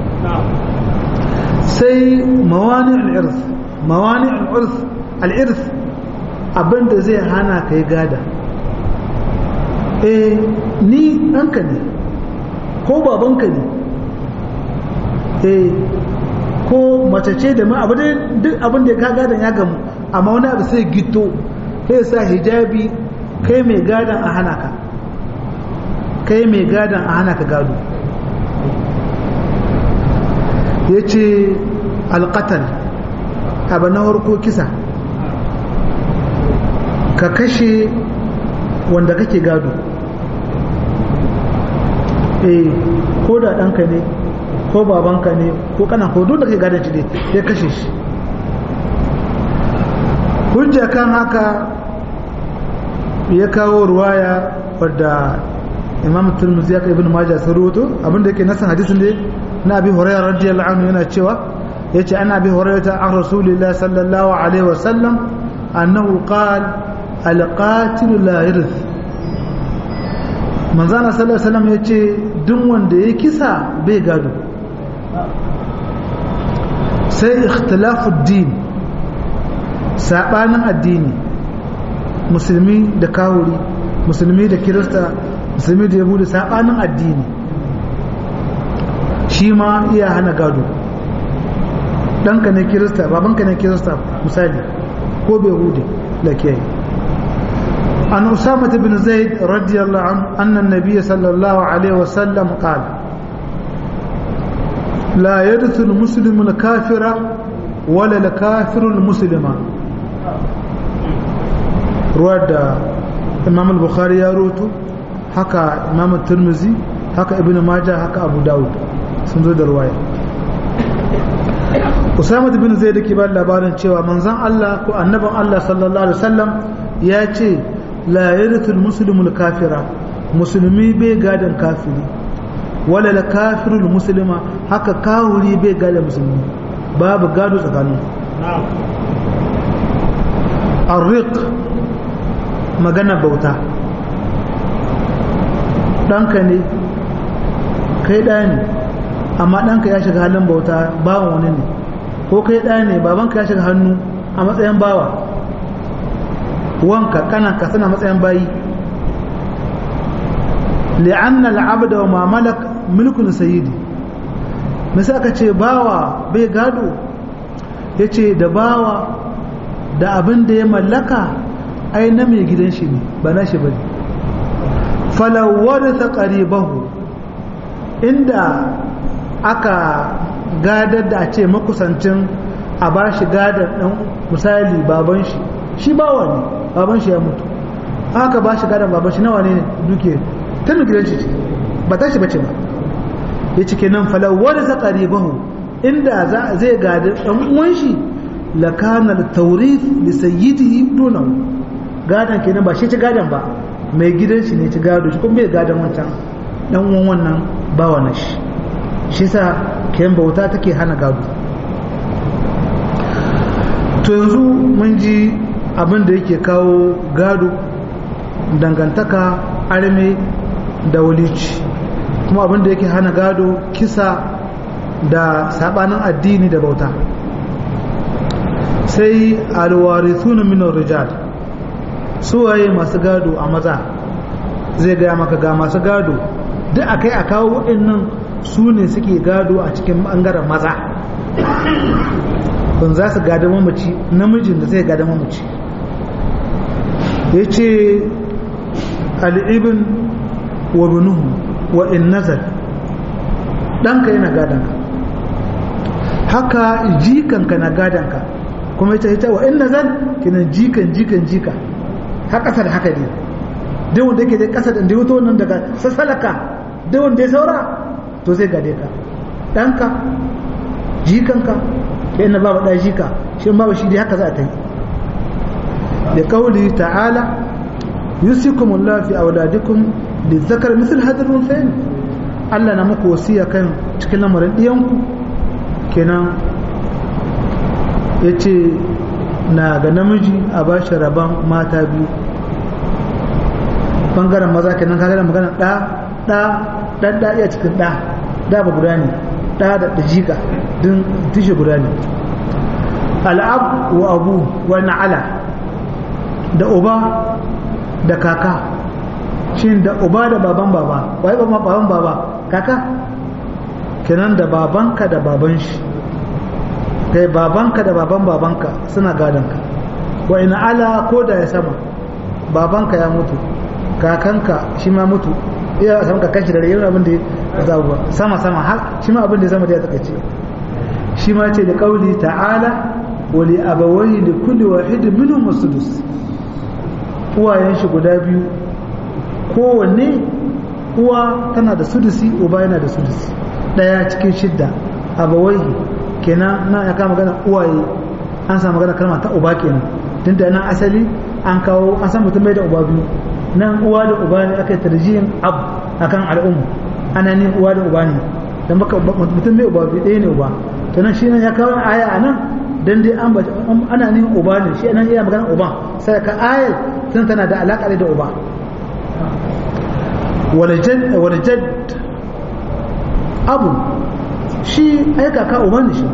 sai mawani al'irth mawani al'irth abinda zai hana ka yi gada eh ni ɗanka ne ko babanka ne eh ko mace ce da ma abu duk abin da ka gadon ya gamu amma wani abu sai gito sai sa hijabi kai mai gadon a hana ka kai mai gadon a hana ka gado ya ce alƙatal abu na harko kisa ka kashe wanda kake gado eh ko da ɗanka ne ko babanka ne ko kana ko duk da kai gadon shi ne ya kashe shi hujja kan haka ya kawo ruwaya wadda imam turmuzi ya kai ibn majah sun rubuto abinda yake nasan hadisin ne na abi hurairah radiyallahu anhu yana cewa yace ana abi hurairah an rasulillah sallallahu alaihi wasallam annahu qala al-qatil la yarith manzana sallallahu alaihi wasallam yace duk wanda ya kisa bai gado sai ikhtilafu din sabanin addini musulmi da kawuri musulmi da kirista musulmi da yahudu sabanin addini shi ma iya hana gado ɗanka ne kirista babanka ne kirista misali ko bai hudu da ke an usama bin zaid radiyallahu an annan nabiya sallallahu alaihi wasallam qala la yarithu al-muslimu al-kafira wala al-kafiru al-muslima ruwa da imam al-bukhari ya roto haka imam turmuzi haka ibn majah haka abu dawud sun zo da ruwaya usama bin zaid ke ba labarin cewa manzon Allah ko annaban Allah sallallahu alaihi wasallam ya ce la yarithu al-muslimu al-kafira musulmi bai gadan kafiri wala la kafiru al-muslima haka kawuri bai gadan musulmi babu gado tsakanin arriq magana bauta ɗanka ne kai ɗaya ne amma ɗanka ya shiga halin bauta bawan wani ne ko kai ɗaya ne babanka ya shiga hannu a matsayin bawa wanka kananka suna matsayin bayi li'anna al'abda wa ma malak mulkun sayyidi misali aka ce bawa bai gado yace da bawa da abin da ya mallaka ai na mai gidan shi ne ba na shi bane falawar ta qaribahu inda aka gadar da a ce makusancin a ba shi gadar ɗan misali baban shi shi bawa ne baban shi ya mutu aka ba shi gadar baban shi nawa ne duke ta mai gidan shi ba ta shi bace ba ya cike nan falawar ta qaribahu inda zai gadar ɗan uwan shi lakanar taurif da sayyidihi dunahu gadon kenan ba shi ci gadon ba mai gidan shi ne ci gado shi kuma bai gadon wancan dan uwan wannan bawa na shi shi sa kayan bauta take hana gado to yanzu mun ji abin da yake kawo gado dangantaka arme da walici kuma abin da yake hana gado kisa da sabanin addini da bauta sai alwarithuna min rijal suwaye masu gado a maza zai gaya maka ga masu gado duk akai a kawo waɗannan su ne suke gado a cikin ɓangaren maza kun za su gada mamaci namijin da zai gada mamaci ya ce al'ibin wa binuhu wa in nazar ɗanka yana gadanka haka jikanka na gadanka kuma ita ita wa in nazar kinan jikan jikan jika har ƙasa da haka ne duk wanda yake da ƙasa da da wuto nan daga sassalaka duk wanda ya saura to zai gade ka ɗanka jikanka ya ina babu ɗaya jika shi babu shi dai haka za a ta yi da kauli ta'ala yusikum Allah fi auladikum da zakar misal hadar runsayin Allah na muku wasiya kan cikin lamarin ɗiyanku kenan ya ce na ga namiji a ba shi rabon mata biyu bangaren maza kenan kaga da magana ɗa ɗa ɗan ɗa iya cikin ɗa da ba guda ne ɗa da jika din tushe guda ne al'ab wa abu wa na'ala da uba da kaka shi da uba da baban baba wai baban baban baba kaka kenan da babanka da baban shi kai babanka da baban babanka suna gadonka wa ina ala ko da ya sama babanka ya mutu kakanka shi ma mutu iya sama kakan shi da rayuwar abin da ya zaɓu ba sama sama har shi ma abin da ya zama da ya takaice shi ma ce da kauli ta'ala wa li abawai da kulli wahid minhum sudus uwayen shi guda biyu kowanne uwa tana da sudusi uba yana da sudusi daya cikin shidda abawai kenan na ya kama magana uwaye an samu magana kalma ta uba kenan tun da nan asali an kawo an san mutum bai da uba biyu nan uwa da uba ne aka yi tarjihin ab akan al'umma ana ne uwa da uba ne dan baka mutum bai uba biyu ɗaya ne uba to nan shi nan ya kawo aya a nan dan dai an ana ne uba ne shi nan iya magana uba sai ka ayar tun tana da alaƙa da uba wal jadd abu shi ai kaka uban shi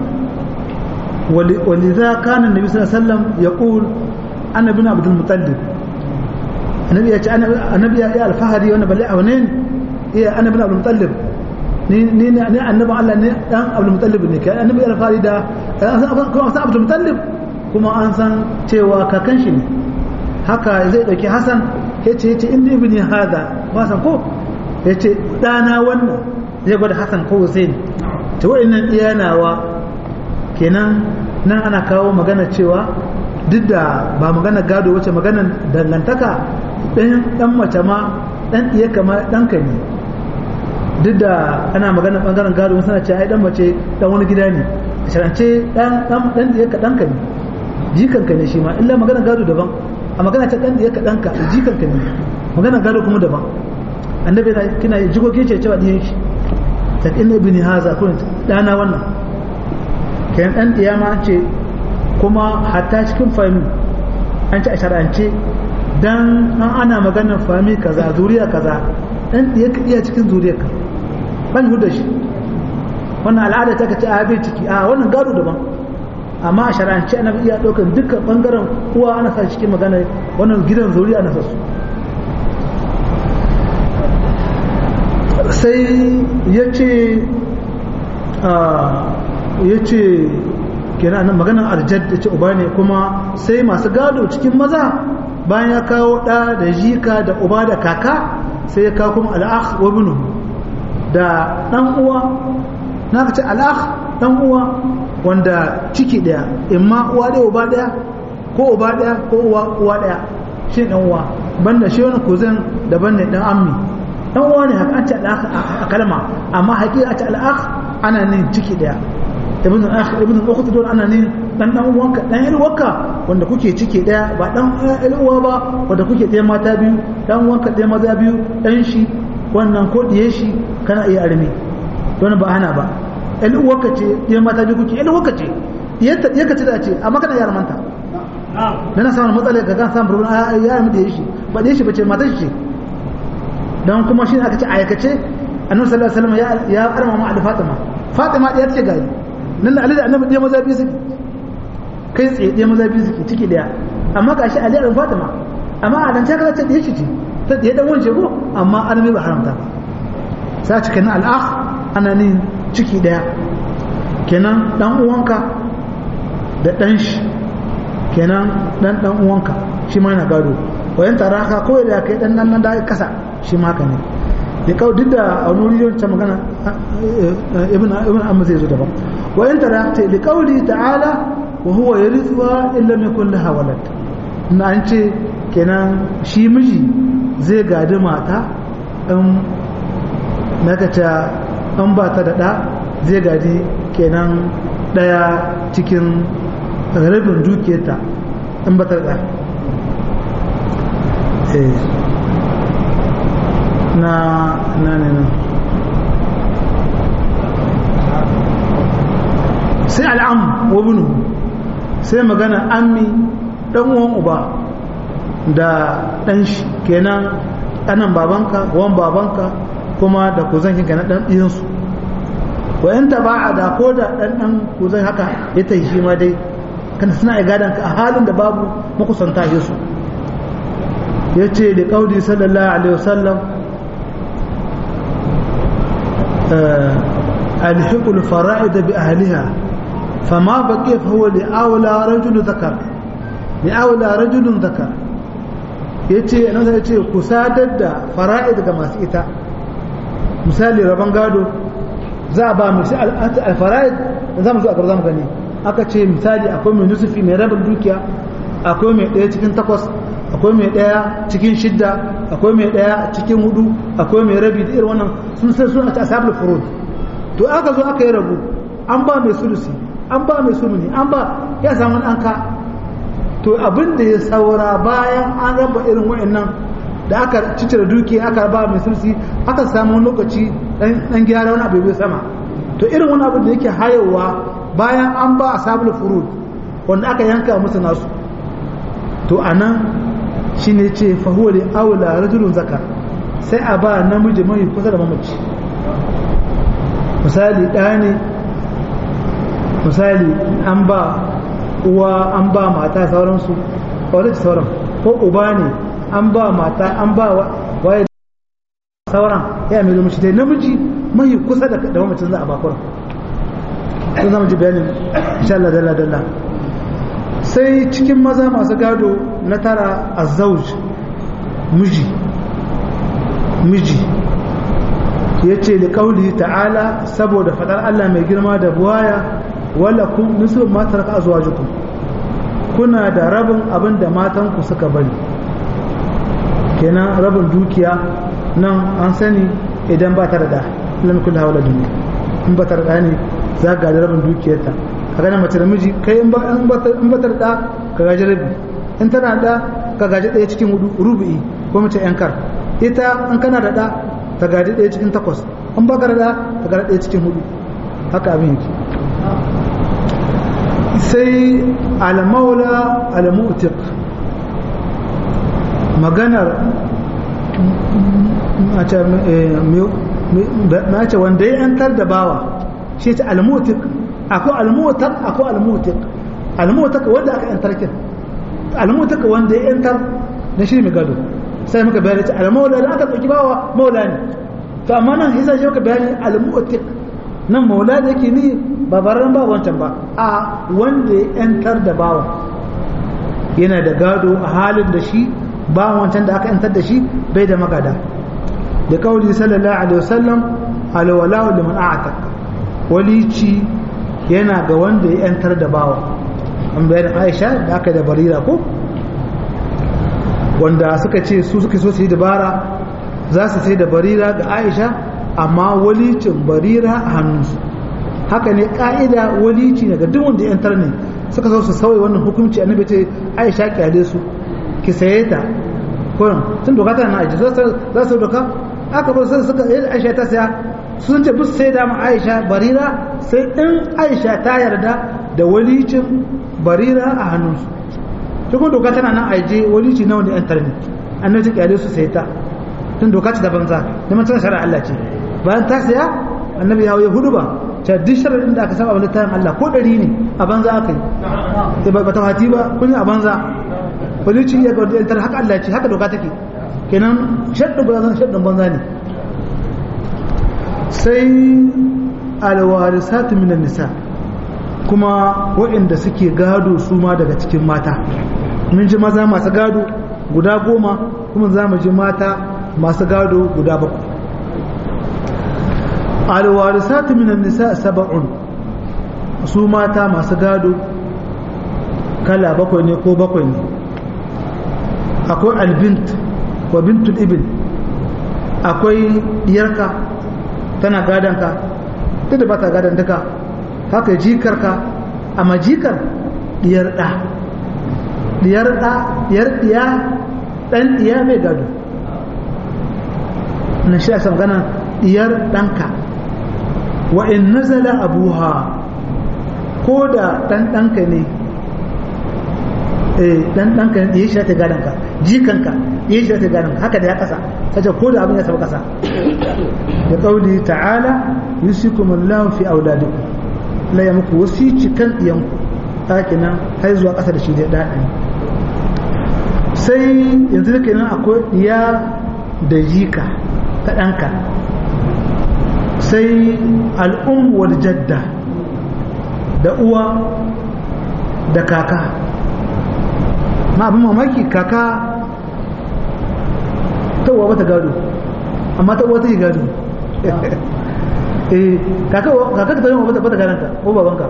ولذا كان النبي صلى الله عليه وسلم يقول انا ابن عبد المطلب النبي يا النبي يا الفهري وانا بلي اونين يا انا ابن عبد المطلب ni ni ni annabi Allah ne dan Abdul Muttalib ne kai annabi al-Fari da kuma san Abdul Muttalib kuma an san cewa kakan shi ne haka zai dauki Hassan yace yace inni ibni hada ba san ko yace dana wannan zai gwada Hassan ko Hussein to wa'annan iyanawa kenan nan ana kawo magana cewa duk da ba magana gado wace magana dangantaka ɗan ɗan mace ma ɗan iya kama ɗanka ne duk da ana magana ɓangaren gado wasu na ce ai ɗan mace ɗan wani gida ne a sharance ɗan ɗan ɗan iya ka ɗanka ne jikanka ne shi ma illa magana gado daban a magana ta ɗan iya ka ɗanka jikanka ne magana gado kuma daban annabi na kina jikokin ce cewa ɗiyan shi ta inna ibni haza kun ɗana wannan kayan ɗan ɗiyama ce kuma hatta cikin fami an ci a shar'ance dan an ana maganar fami kaza zuriya kaza ɗan ɗiyaka iya cikin zuriyarka ban huda shi wannan al'ada ta kace a bai ciki a wannan gado daban amma a shar'ance ana iya ɗaukar dukkan ɓangaren uwa ana sa cikin magana wannan gidan zuriya ana sa su sai ya ce ya ce kenan nan maganar arjad da ce uba ne kuma sai masu gado cikin maza bayan ya kawo ɗa da jika da uba da kaka sai ya kawo kuma al'akh wa binu da ɗan uwa na ka ce al'akh ɗan uwa wanda ciki ɗaya imma uwa ɗaya uba ɗaya ko uba ɗaya ko uwa uwa ɗaya shi ɗan uwa banda shi wani kuzin daban ne ɗan ammi ɗan uwa ne haka an ce al'akh a kalma amma haƙiƙa a ce al'akh ana nin ciki ɗaya ibn akh ibn ukhti don ana ne dan dan uwanka dan yar uwanka wanda kuke cike daya ba dan yar uwa ba wanda kuke daya mata biyu dan uwanka daya maza biyu dan shi wannan ko diye shi kana iya arme don ba ana ba yar uwanka ce daya mata biyu kuke yar uwanka ce diyarta diyarka ce da ce amma kana yar manta dan samu matsala ga kan samu problem ya yi diye shi ba diye shi bace mata shi ce dan kuma shi aka ce aikace annabi sallallahu alaihi wasallam ya ya arma ma da fatima fatima diyar ce gari nan da Ali da Annabi ɗaya maza biyu suke kai tsaye ɗaya maza biyu suke ciki ɗaya amma ga shi Ali da Fatima amma a dan ta ce ɗaya shi ce ta ɗaya dan wance ko amma an mai ba haramta ba sa ci kenan al'akh ana nin ciki ɗaya kenan dan uwanka da dan shi kenan dan dan uwanka shi ma yana gado wayan taraka ko da kai dan nan da kasa shi ma haka ne ya kawo duk da a wani wuri ta magana ibn ibn amma zai zo daban wa in tarakta li qawli ta'ala wa huwa yarithuha illa lam yakul laha walad na an ce kenan shi miji zai gadi mata in nakata an ba ta da da zai gadi kenan daya cikin rabin dukiyarta in ba ta da eh na na ne na sai al'am wa bunu sai magana ammi dan uwan uba da dan shi kenan ɗanan babanka wan babanka kuma da kuzan kinka na dan ɗiyansu wa in taba'a da ko da dan dan kuzan haka ya tayi shi ma dai kan suna igadan ka a halin da babu makusanta yesu yace da kaudi sallallahu alaihi wasallam alhiqul fara'id bi ahliha fama baqiya fa huwa li awla rajul zakar li awla rajul zakar yace annabi yace ku sadar da fara'id ga masu ita misali rabon gado za a ba mu al-fara'id za mu zo a gaba za mu gani aka ce misali akwai mai nusufi mai rabin dukiya akwai mai ɗaya cikin takwas akwai mai ɗaya cikin shidda akwai mai ɗaya cikin hudu akwai mai rabi da irin wannan sun sai suna ta asabul furud to aka zo aka yi rabu an ba mai sulusi an ba mai suluni an ba ya samu an ka to abin da ya saura bayan an raba irin wa'annan da aka cicira dukiya aka ba mai sulusi aka samu wani lokaci dan gyara wani abu bai sama to irin wani abu da yake hayowa bayan an ba asabul furud wanda aka yanka musu nasu to anan shine ce fa huwa li aula rajulun zakar sai a ba namiji mai kusa da mamaci misali ɗaya ne misali an ba uwa an ba mata sauransu wadda ce sauran ko uba ne an ba mata an ba waye sauran ya mai zama shi dai namiji mai kusa da mamacin za a bakura sun zama ji bayanin insha Allah dalla dalla sai cikin maza masu gado na tara azauj miji miji ya ce da ƙauli ta'ala saboda faɗar Allah mai girma da buwaya wala kun nisu matar ka zuwa jikun kuna da rabin abin da matanku suka bari kenan rabin dukiya nan an sani idan ba ta da da lam kullu hawla duniya in ba ta da ne za ga da rabin dukiyarta ka gane mace da miji kai in ba in ba ta da ka gaji rabi in tana da ka gaji ɗaya cikin hudu rubu'i ko mace yankar ita in kana da da ta gaji ɗaya cikin takwas in ba ka da ta gaji ɗaya cikin hudu haka abin yake sai almaula almu'tiq maganar mace wanda ya yantar da bawa shi ta almu'tiq akwai almu'taq akwai almu'tiq almu'taq wanda aka yantar kin almu'taq wanda ya yantar na shi mai gado sai muka bayani ta almaula da aka dauki bawa maula ne to amma nan yasa shi muka bayani almu'tiq nan maula da yake ni ba barran ba wancan ba a wanda ya yantar da bawa yana da gado a halin da shi ba wancan da aka yantar da shi bai da magada da kauli sallallahu alaihi wasallam alwala liman a'taq walici yana ga wanda ya yantar da bawa an bayan Aisha da aka da barira ko wanda suka ce su suka so su yi dabara za su sai da barira ga Aisha amma walicin barira a hannunsu haka ne ka'ida walici ne ga duk wanda ya yantar ne suka so su sauya wannan hukunci annabi ce Aisha kyale su ki saye ta kurin tun doka tana na aji za su doka aka bar sai suka yi Aisha ta saya sun ce bus sai da mu Aisha barira sai in Aisha ta yarda da walicin barira a hannunsu tukun doka tana nan aje walici na wanda yantar ne annabi ta kyale su sai ta tun doka ce da banza da man tana shari'a Allah ce bayan ta saya annabi ya yi hudu ba ta duk shari'in da aka saba wa littafin Allah ko ɗari ne a banza aka yi ba ta hati ba kun a banza walici ya ga yantar haka Allah ce haka doka take kenan shaddin banza shaddin banza ne sai alwarisatu minan nisa kuma waɗanda suke gado su ma daga cikin mata mun ji maza masu gado guda goma kuma za mu ji mata masu gado guda bakwai alwarisatu minan nisa saba'un su mata masu gado kala bakwai ne ko bakwai ne akwai albint wa bintul ibn akwai diyarka tana gadonka duk da ba ta gadon duka haka jikarka amma jikar diyar ɗa diyar ɗa diyar ɗiya ɗan ɗiya mai gado na shi a gana diyar ɗanka wa in nazala abuha ko da ɗan ɗanka ne ɗan ɗanka ne ya shi ta gadonka jikanka ya shi ta gadonka haka da ya ƙasa kace ko da abin ya taɓa ƙasa da ƙauli ta'ala yusikumullahu fi auladikum la ya muku wasici kan iyanku ɗakinan har zuwa ƙasa da shi da daɗin sai yanzu da kenan akwai ɗiya da jika ta ɗanka sai al'um wal jadda da uwa da kaka ma abin mamaki kaka ta uwa bata gado amma ta uwa ta yi gado eh kaka kaka ta yi bata bata gadanta ko babanka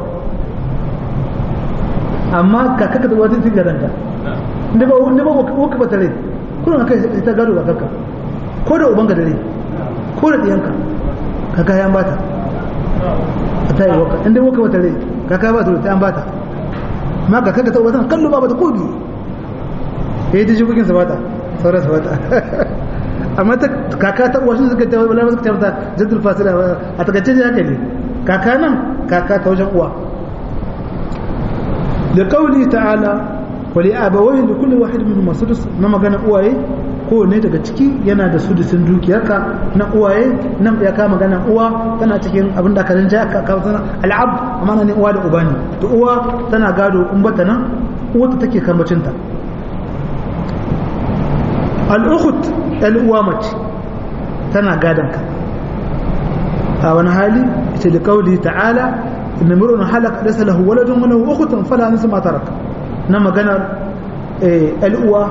amma kaka ta uwa ta yi gadanta inda ba inda ba waka bata rai kuna kai ta gado ga kaka ko da ubanka da rai ko da diyanka kaka ya bata ta yi waka inda waka bata rai kaka ba ta ta an bata ma kaka ta uwa ta kallo ba bata ko biyu eh ta jibukin sa bata sauran sa bata amma ta kaka ta uwa shi suka ta wala suka ta mata jaddul fasila a takaice ne haka ne kaka nan kaka ta wajen uwa da kauli ta'ala wali abawai da kulli wahid min sudus na magana uwaye ko ne daga ciki yana da sudusin dukiyarka na uwaye nan ya kama magana uwa tana cikin abin da karin ja ka kawo sana al'ab amma ne uwa da uba ne to uwa tana gado in bata nan uwa ta take kambacinta al'ukhut uwa mace tana gadonka a wani hali ita da kauli ta'ala inna mir'un halaka laysa lahu waladun wa lahu ukhtun fala nisma ma taraka na maganar uwa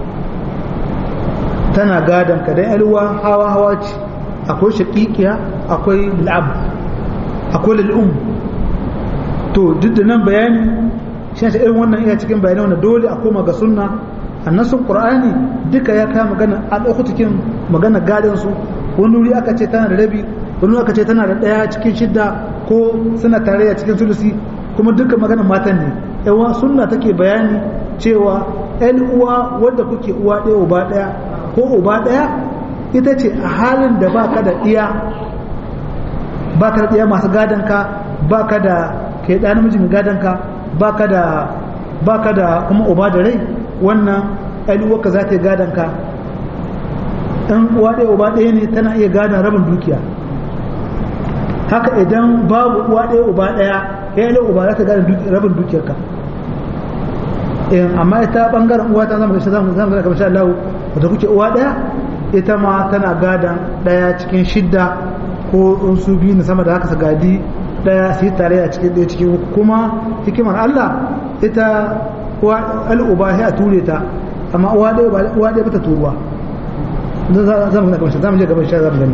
tana gadonka dan uwa hawa hawa ce akwai shaqiqiya akwai al'ab akwai al'um to duk da nan bayani shi ne irin wannan iya cikin bayanai wanda dole a koma ga sunna annasun qur'ani duka ya kama magana al'ukutukin magana gadon su wani wuri aka ce tana da rabi wani aka ce tana da daya cikin shidda ko suna tare a cikin sulusi kuma duka magana matan ne yawa sunna take bayani cewa yan uwa wadda kuke uwa ɗaya uba ɗaya ko uba ɗaya ita ce a halin da baka da ɗiya baka da ɗiya masu gadon ka baka da kai ɗa namiji mai gadon ka baka da baka da kuma uba da rai wannan ɗaluwarka za ta yi gadonka ɗan uwa ɗaya uba ɗaya ne tana iya gadon rabin dukiya haka idan babu uwa ɗaya uba ɗaya ya yi uba za ta gadon rabin dukiyarka amma ita ɓangaren uwa ta zama gashi zama zama kamar sha Allah wata kuke uwa ɗaya ita ma tana gadon ɗaya cikin shidda ko in su biyu na sama da haka su gadi ɗaya su yi tare a cikin ɗaya cikin kuma hikimar Allah ita al'uba sai a ture ta amma uwa ɗaya uwa ɗaya bata turuwa za mu gaba za mu je gaban sha za mu gani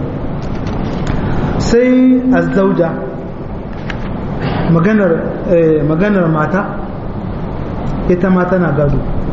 sai azzauja maganar maganar mata ita ma tana gado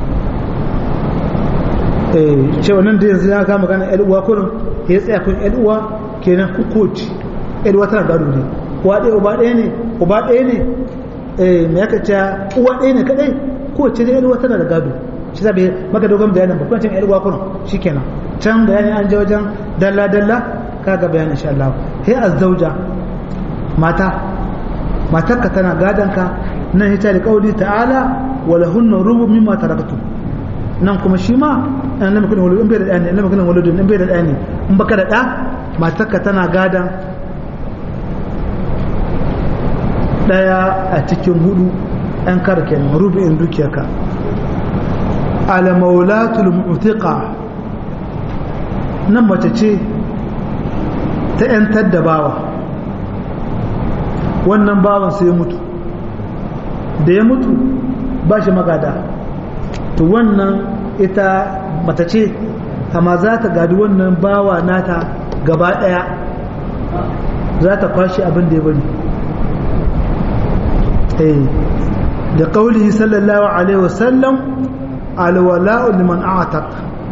cewa nan da yanzu ya kama magana yan uwa kurin ya tsaya kun yan uwa kenan kukoci yan uwa tana gado ne uwa ɗaya uba ɗaya ne uba ɗaya ne me ya kace uwa ɗaya ne kadai kowace da yalwa tana da gado shi zabe maka dogon bayanin ba kwancin yalwa kuma shikenan can bayani an je wajen dalla dalla kaga bayanin insha Allah he azzauja mata matarka tana gadanka nan ita da kauli ta'ala wala hunna rubu mimma taraktu nan kuma shi ma an lamar kuna wani in bai da ɗani an lamar kuna wani in bai da ɗani in baka da ɗa matarka tana gadan ɗaya a cikin hudu ɗan karken rubu'in dukiyarka alamaulatul mu'tiqa nan mace ce ta ‘yantar da bawa wannan bawan sai ya mutu da ya mutu ba shi magada to wannan ita mace ce amma za ta gadi wannan bawa nata gaba ɗaya za ta kwashe abin da ya bari da ƙaulihi sallallahu alaihi wasallam alwala'u liman a'taq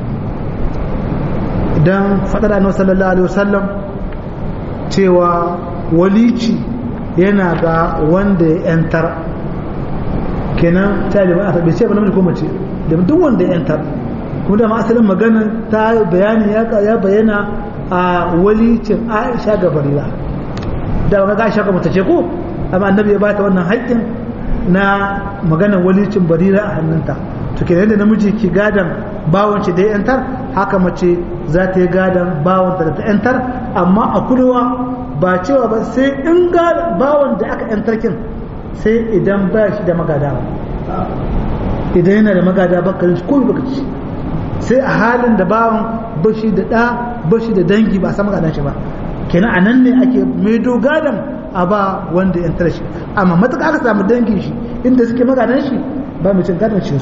dan fadar annabi sallallahu alaihi wasallam cewa walici yana ga wanda ya yantar kenan taliban aka bai ce ba namiji ko mace da duk wanda ya yantar kuma da asalin magana ta bayani ya bayyana a walicin Aisha ga Barira da ga Aisha ga mutace ko amma annabi ya bata wannan haƙƙin na maganar walicin barira a hannunta to kenan da namiji ki gadan bawanci da ya yantar haka mace za ta yi gadan bawanta da ta yantar amma a kurewa ba cewa ba sai in ga bawan da aka yantar kin sai idan ba shi da magada idan yana da magada baka shi ko baka ci sai a halin da bawan bashi da ɗa bashi da dangi ba a san magadan shi ba kenan a nan ne ake maido gadon a ba wanda ya tara shi amma matuƙa aka samu dangin shi inda suke magadan shi ba mai cin gadon su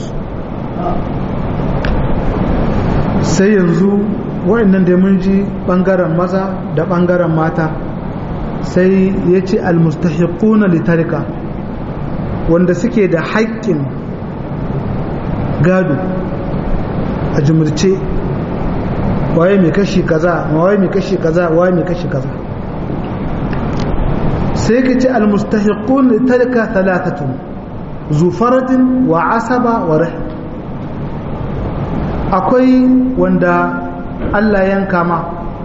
sai yanzu wa'annan da mun ji ɓangaren maza da ɓangaren mata sai ya ce almustahiquna litarika wanda suke da haƙƙin gado a jumurce waye mai kashi kaza waye mai kashi kaza waye mai kashi kaza sai ka ce almustahiqun litarika thalathatun zufaratin wa asaba wa rahim akwai wanda Allah yanka ma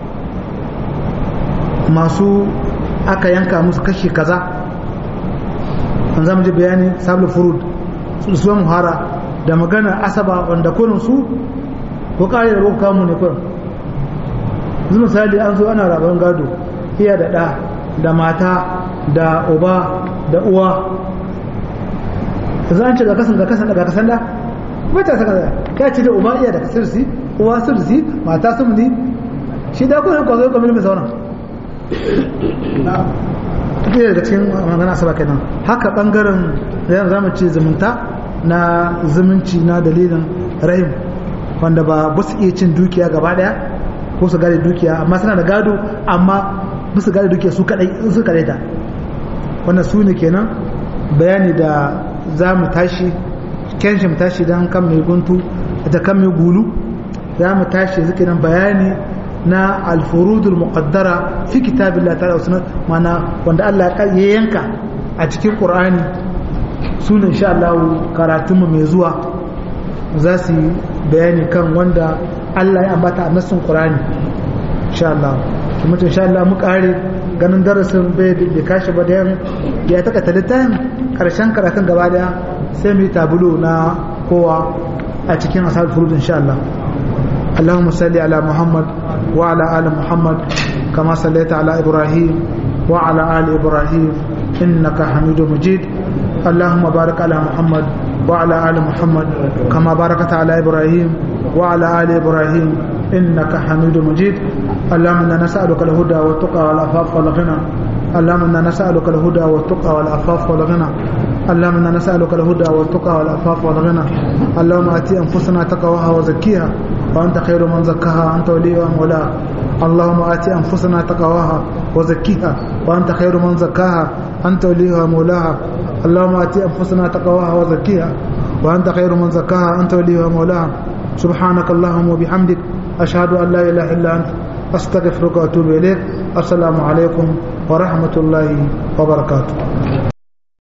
masu aka yanka musu kashi kaza an zama ji bayani sabul furud su muhara da magana asaba wanda kurin su ko kare da roƙa mu ne kurin yanzu misali an zo ana rabon gado iya da ɗa da mata da uba da uwa yanzu an ce ga kasan ga kasan ga kasan da mata saka ya ce da uba iya da kasirsi uwa sirsi mata sumni shi da kurin kwazo kamar mai zauna ɗaya daga cikin magana saba kenan haka ɓangaren yanzu zamu ce zumunta na zumunci na dalilin rahim wanda ba ba su iya cin dukiya gaba ɗaya ko su gane dukiya amma suna da gado amma ba su gane dukiya su kadai su kadai ta wannan su ne kenan bayani da za mu tashi kenshin mu tashi don kan mai guntu da kan mai gulu za mu tashi zikirin bayani na alfurudul muqaddara fi kitabillah ta'ala sunan mana wanda Allah ya yanka a cikin Qur'ani sunan insha Allah karatun mu mai zuwa za su bayani kan wanda Allah ya ambata a nassin Qur'ani insha Allah kuma insha Allah mu kare ganin darasin bai da kashi ba da ya taka talitan karshen karatun gaba daya sai mu yi tabulo na kowa a cikin asal furud insha Allah اللهم صل على محمد وعلى آل محمد كما صليت على إبراهيم وعلى آل إبراهيم إنك حميد مجيد اللهم بارك على محمد وعلى آل محمد كما باركت على إبراهيم وعلى آل إبراهيم إنك حميد مجيد اللهم إنا نسألك الهدى والتقى والعفاف والغنى اللهم إنا نسألك الهدى والتقى والعفاف والغنى اللهم إنا نسألك الهدى والتقى والعفاف والغنى اللهم آتي أنفسنا تقواها وزكيها وأنت خير من زكاها أنت وليها ومولاها اللهم آت أنفسنا تقواها وزكيها وأنت خير من زكاها أنت وليها ومولاها اللهم آت أنفسنا تقواها وزكيها وأنت خير من زكاها أنت وليها ومولاها سبحانك اللهم وبحمدك أشهد أن لا إله إلا أنت أستغفرك وأتوب إليك السلام عليكم ورحمة الله وبركاته